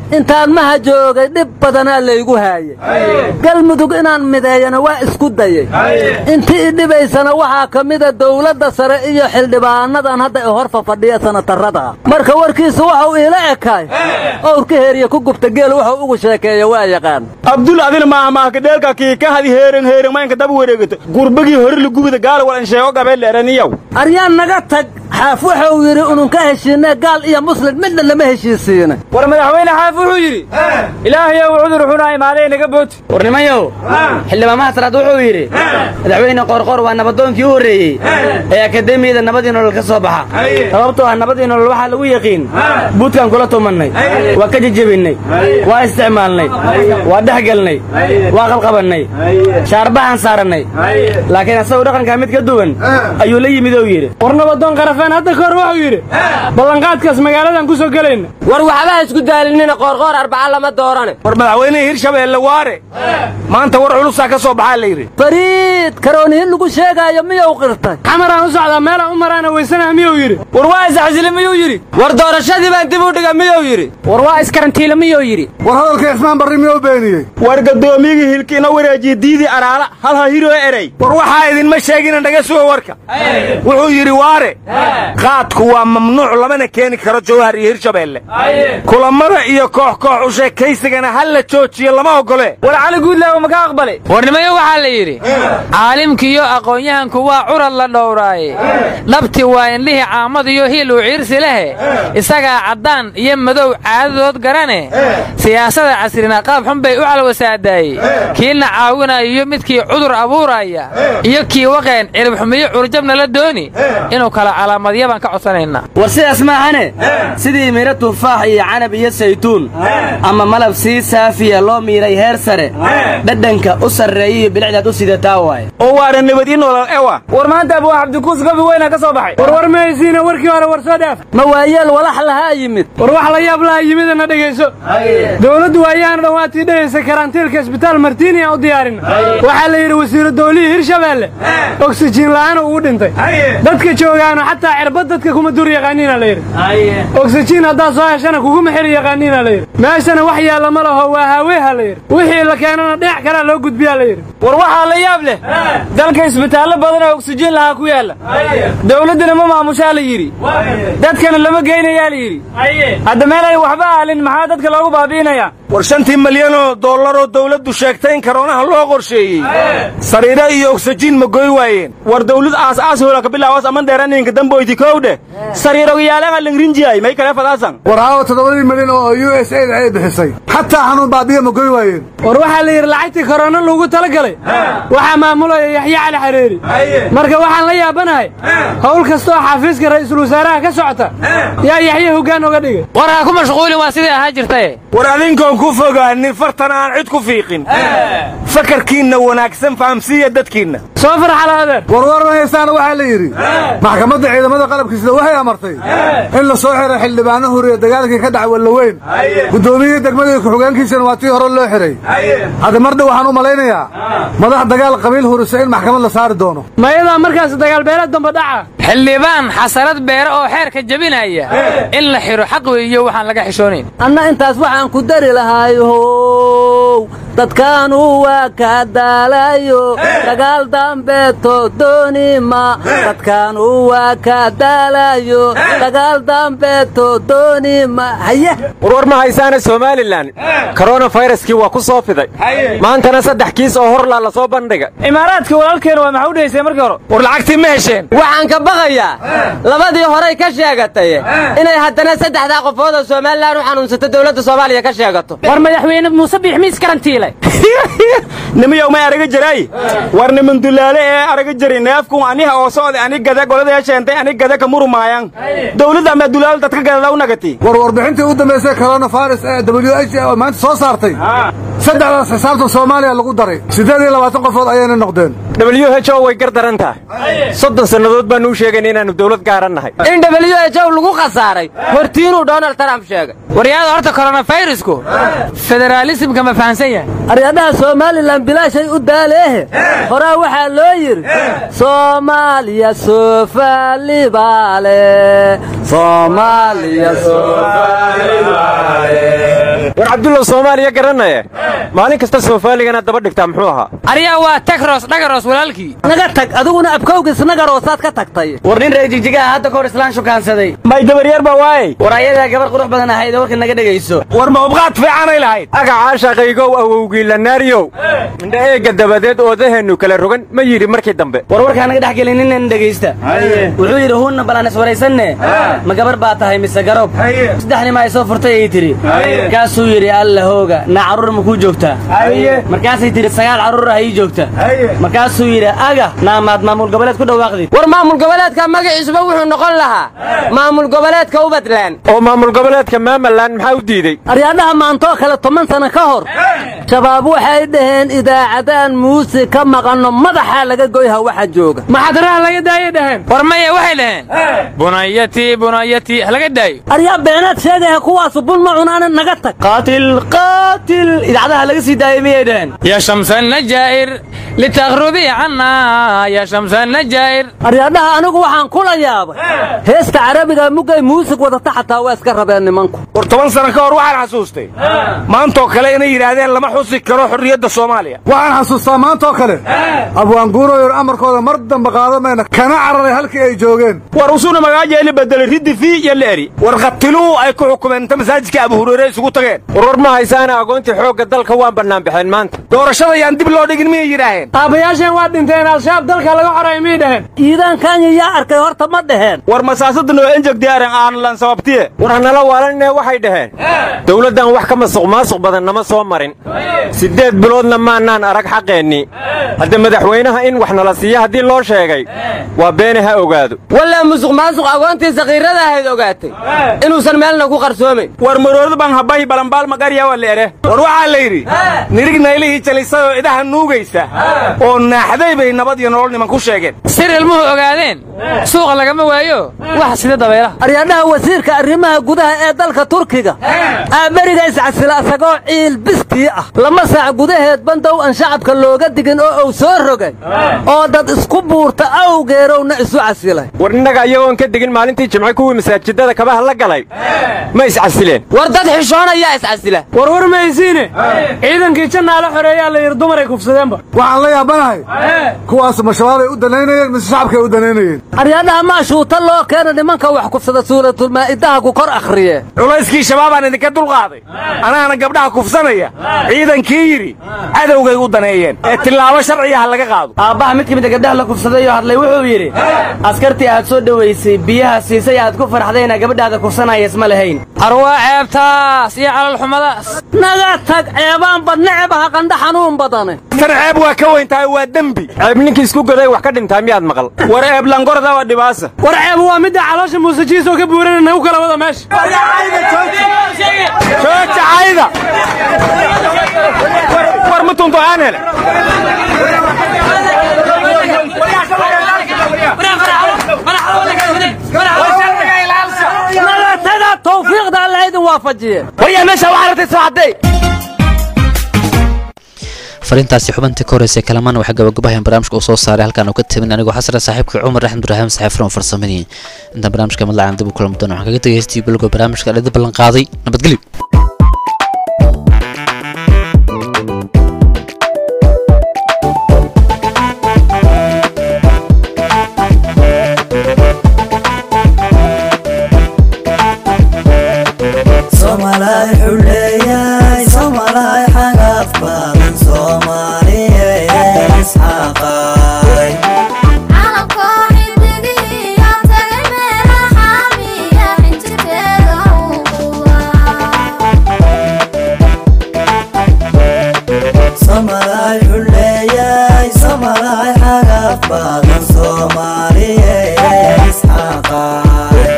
intaan maha joogay dhib badanaa laygu haayay galmudug inaan mideeyana waa isku dayay intii i dhibaysana waxaa ka mida dawladda sare iyo xildhibaanadan hadda i hor fafadhiya sanatarrada marka warkiisu waxau iila ekaay owrka heeriya ku gubta geel wuxuu ugu sheekeeya waa yaqaan abdul adil maahmaahkadheelka kiikahadi heeren heerenmaynka daba wareegata gurbagii hore lagubida gaal walan sheego gabeeleeraniyow aryaan naga tag xaaf wuxuu yidhi ununka heshiinee gaal iyo muslim midna lama heshiisiinay war madaxweyne xaaf wuxuu yidhi ilaahayow cudur xuna imaaday naga booti war nimayow xildhibaamaha saraad wuxuu yidhi madaxweyne qorqor waa nabadoonkii u horreeyey ee akademiyada nabadii nolol ka soo baxa sababtoo ah nabadii nolol waxaa lagu yaqiin buudkaan kula tumannay waa ka jejebinnay waa isticmaalnay waa dhexgelnay waa qabqabannay shaarbahaan saarannay laakiin asagu dhaqankaa mid ka duwan ayuu la yimid ou yidhi war nabadoon qarafeen hadda ka hor wuxuu yidhi ballanqaadkaas magaaladan ku soo gelayna war waxba isku daalinina qoorqoor arbaca lama doorane war madaxweynihii hirshabeelle waare maanta war culusaa ka soo baxaa la yidhi fariid karoonihin lagu sheegaayo miyuu qirtay xamaraan u socdaa meelaan u maraana weysanaha miyuu yidhi war waa isxasili miyuu yidhi war doorashadii baan dib u dhiga miyuu yidhi war waa iskarantiila miyuu yidhi war hadalka cismaan barri miyuu beeniyey war gadoomiyigii hilkiina wareejiye diidii araala halha hiroo erey war waxaa idinma sheegina naga suga warka wuxuu yidhi waare qaadku waa mamnuuc lamana keeni karo jawhar iyo hirshabeelle kulammada iyo koox koox u sheekaysigana ha la joojiyo lama ogole war cali guudlaawo maka aqbalay warnimayo waxaa la yidhi caalimkiiyo aqoon-yahanku waa curad la dhowraaye dhabti waa indhihii caamadiyo hiil uu ciirsi lehe isagaa caddaan iyo madow caadadood garane siyaasada casrina qaab xun bay u calwasaadaayey kiilna caawinayo midkii cudur abuuraya iyo kii waqeen ciribxumiyo curjabna la dooni inuu kala calaamadya baan ka codsanaynaa war sidaas maahane sidii midho tufaax iyo canab iyo saytuun ama malab sii saafiya loo miiray heer sare dhadhanka u sarreeya iyo bilicdaad u sidataa waaye oo waana nabad ii nolol ewa war maanta abuu cabdikuus gabi weyna ka soo baxay war war ma haysiina warkii hore war soo dhaaf ma waayeel walax lahaa yimid war wax la yaab laha yimidana dhegayso dowladdu waayaana dhawaatii dhehaysa karantiilka isbitaal martiini aan u diyaarin waxaa la yidhi wasiiru dawlihii hirshabeelle oksijiin la'aan ugu dhintay dadka joogaana xataa cirbad dadka kuma dur yaqaaniina la yidhi oksijiin haddaad soo heshana kuguma xiri yaqaaniina la yidhi meeshana wax yaalla ma laho waa haaweha la yidhi wixii la keenana dhinac kalea loo gudbiyaa la yidhi war waxaa la yaab leh dalka isbitaallo badan oo oksijiin lahaa ku yaalla dawladduna ma maamushaa la yidhi dadkana lama geynayaa la yidhi hadda meel ay waxba aalin maxaa dadka loogu baabi'inayaa war shantii malyanoo dollaroo dawladdu sheegtay in karoonaha loo qorsheeyey sariiro iyo ogsajiin ma goy waayeen war dawlad aas aas hoola ka bilaawas aman dheeraninka damboyti kowdhe sariirogayaalaga langrinjiyay may kale fadaasan war haawo toddobadii milyan oo u s aid ay bixisay xataa xanuun baabiya ma goy waayeen war waxaa la yidhi lacagtii korona loogu tala galay waxaa maamulaya yaxya cali xareeri marka waxaan la yaabanahay howl kasta oo xafiiska ra'iisul wasaaraha ka socota yaa yaxya hoggaan oga dhigay war ha ku mashquulin waa sidii ahaa jirtaye war adinkoon ku fogaanin fartan aan cid ku fiiqin fakarkiinna wanaagsan fahamsiiya dadkiinna soo farxala adeer warwar ma haystaana waxaa la yidhi maxkamadda ciidamada qalabkiisida waxay amartay in la soo xiray xildhibaano huriya dagaalkii ka dhacay wallaweyn guddoomiyihii degmada ku-xigeenkiisana waa tii hore loo xiray hadda mar dhow waxaan u malaynayaa madax dagaal qabiil hurisa in maxkamad la saari doono mayadaa markaas dagaalbeelad damba dhaca xildhibaan xasarad beere oo xeerka jebinaya in la xidho xaq weeyo waxaan laga xishoonayn anna intaas waxaan ku dari lahaayow dadkaanu waa ka daalayo dagaal dambeeto doonima dadkaanu waa ka daalayo dagaal dambeeto doonima haye warwar ma haysaana somalilan koronafayraskii waa ku soo fiday maantana saddex kiis oo horlaa la soo bandhigay imaaraadka walaalkeena waa maxaa u dhehaysay markii hore war lacagtii ma hesheen waxaan ka baqayaa labadii horey ka sheegatay inay haddana saddexdaa qofood oo somalilan u xanuunsato dowladda soomaaliya ka sheegato war madaxweyne muuse biixmiis karantiilay nimayow may araga jiray war niman dulaale ee araga jiri neefkun aniha oo socda ani gada golada sheentay ani gada ka murumaayan dawladda ama dulaal dadka gadada u nagati war warbixintii u dambaysay coronavirus ee w h oo maanta soo saartay saddexdaas xisaabta soomaaliya lagu daray siddeed iyo labaatan qofood ayayna noqdeen w h o way gar daran tahay soddon sannadood baanu u sheegayna inaannu dowlad gaaran nahay in w h o lagu khasaaray hortiinuu donald trump sheegay waryaada horta koronafirusku federaalismka ma fahansan yahay aryadhaha somalilan bilaashay u daaleehe horaa waxaa loo yidhi soomaaliya soofalibaale soomaaliya war cabdullow soomaaliya garanaye maalin kasta soofaaligana daba dhigtaa muxuu ahaa aryaa waa tagros dhagaros walaalkii naga tag adiguna abkowgis nagaroosaad ka tagtay war nin reer jigjigaha hadda kahor islaan shukaansaday may dabaryar ba waaye war ayadaa gabar qurux badan ahayd oo warka naga dhegayso war ma ubqaad fiicanay lahayd agacaa shaqaygow awowgii lanaariyow indha eegga dabadeed oodaheennu kala rogan ma yidhi markii dambe war warkaa naga dhex gelin ninnan dhegaysta wuxuu yidhi huunna balaan iswaraysanne ma gabar baa tahay mise garob saddex nima ay soo furtay ay tidhi markaasuu yidhi alla hooga naa carruur ma kuu joogtaa markaasay tidhi sagaal carruur ah ii joogta markaasuu yidhi aga naa maad maamul goboleed ku dhawaaqdid war maamul goboleedka magaciisuba wuxuu noqon lahaa maamul goboleedka ubadland oo maamul goboleedka maamaland maxaa u diidey aryadhaha maantoo kale toban sano ka hor shabaab waxay dhaheen idaacadaan muusig ka maqanno madaxaa laga goyha waxa jooga maxadaraha laga daayay dhaheen war maya waxay dhaheen bunayatii bunayatii halaga daayo aryaa beenaad sheegaya kuwaasu bun ma cunaana naga tag qaatil qaatil idaacadaha laga sii daayay miyay dhaheen ya shamsa najaa'ir litakhrubii canna ya shamsa najaa'ir aryadhaha anigu waxaan kula yaabay heesta carabiga mugay muusig wadata xataa waa iska rabeen nimanku war toban sano ka hor waxaan xasuustay maantoo kale inay yidhaahdeen lama xusi karo xorriyadda soomaaliya waxaan xasuustaa maantoo kale abwaanguuroyor amarkooda mar dambe qaadamayna kana cararay halkii ay joogeen war usuna magaajeeli bedelay riddi fi iyo leeri war qatiluu ay ku xukumeen inta masaajidka abu hureyre isugu tageen warwar ma haysaana agoontii xoogga dalka waan bannaan baxeen maanta doorashada yaan dib loo dhigin miyay yidhaaheen aabbayaasheen waa dhinteen al-shabaab dalka laga xoray miyay dhaheen iidaan kanya yaa arkay horta ma dhaheen war masaasada noo enjeg diyaaran aan lan sababtiye war hanala waalanine waxay dhaheen dowladdan wax ka masuq maasuq badan nama soo marin siddeed biloodna maannaan arag xaqeennii hadda madaxweynaha in wax nala siiya haddii loo sheegay waa beene ha ogaado wallaa musuq maasuq agoontii sakiirada ahayd ogaatay inuusan meelna ku qarsoomayn war marooda baan habahi balambaal magarya waa leere war waxaa la yidhi nirig naylihii jalisayoo idaha nuugaysa oo naaxday bay nabad iyo nolol niman ku sheegeen sir ilmuhu ogaadeen suuqa lagama waayo wax sida dabeelaha aryadhaha wasiirka arrimaha gudaha ee dalka turkiga aaberiga iscasila asagoo ciil bistii ah lama saac gudaheed bandow aan shacabka looga digin oo uu soo rogay oo dad isku buurta awgeerowna isu casilay war innaga iyagoon ka digin maalintii jimce kuwii masaajidada kabaha la galay ma iscasileen war dad xishoonayaa iscasila war war maysiine ciidankii jannaa la xoreeyaa la yidhi dumaray kufsadeenba waxaan la yaabanahay kuwaas ma shabaabay u danaynayeen mise shacabkay u danaynayeen aryadhaha maashuuta loo keena nimanka wax kufsada suuratulmaa'idaha ku kor akhriye culayskii shabaabaan idinka dulqaaday anaana gabdhaha kufsanaya ciidankii yidhi cadowgay u daneeyeen ee tillaabo sharciga ha laga qaado aabbaha mid ka mida gabdhaha la kufsadayoo hadlay wuxuu yidhi askartii aad soo dhowaysay biyaha siisay aad ku farxdayna gabadhaada kufsanaya isma lahayn arwaa ceebtaas iyo calalxumadaas naga tag ceebaanba necebaha qandha xanuun badane tan ceeb waa ka weyn tahay waa dembi ceeb ninkii isku goday wax ka dhintaa miyaad maqal war ceeb langorda waa dhibaasa war ceeb waa midda caloosha muusajiis oo ka buurana nagu kala wada meesha jooja cayda war ma tunto aan hele nagatada tawfiiqda alla idin waafajiye waryaa meesha waxaa rabtay soo cadday fariintaasi xubintii ka horeysay kalamaan waxay gabagabahayan barnaamijka uu soo saaray halkaan uu ka tamin anigoo xasra saaxiibka cumar axmed ibraahim saxiifran farsamadii intaan barnaamijka madlacan dib u kulmi doono waxaan kaga tegay heystii bilowga barnaamijka dhidi ballan qaaday nabadgelyo Somalay xuleeyay Somalay xagaf badan Soomaaliyeed isxaqay Somalay xuleeyay Somalay xagaf badan Soomaaliyeed isxaqay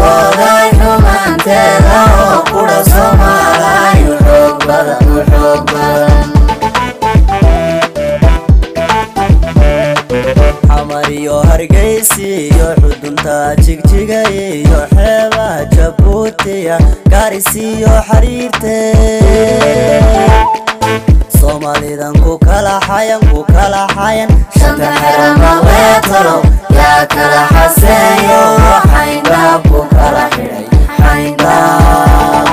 xishooday xumaanteeda oo qudha soomaalaay u xoog badan u xoog badan xamar iyo hargeysi iyo xudunta jigjiga iyo xeebaha jabuutiya gaarisi iyo xariirte soomaalidan ku kala xayan ku kala xayan shanta xerama weetalow yaa kala xaseeyo xayndaab ku kala xidhay xayndaab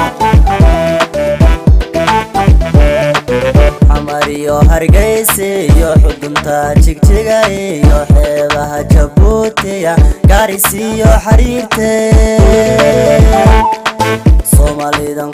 xamar iyo hargeysi iyo xudunta jigjiga iyo xeebaha jabuutiya gaarisi iyo xariirte soomaalidan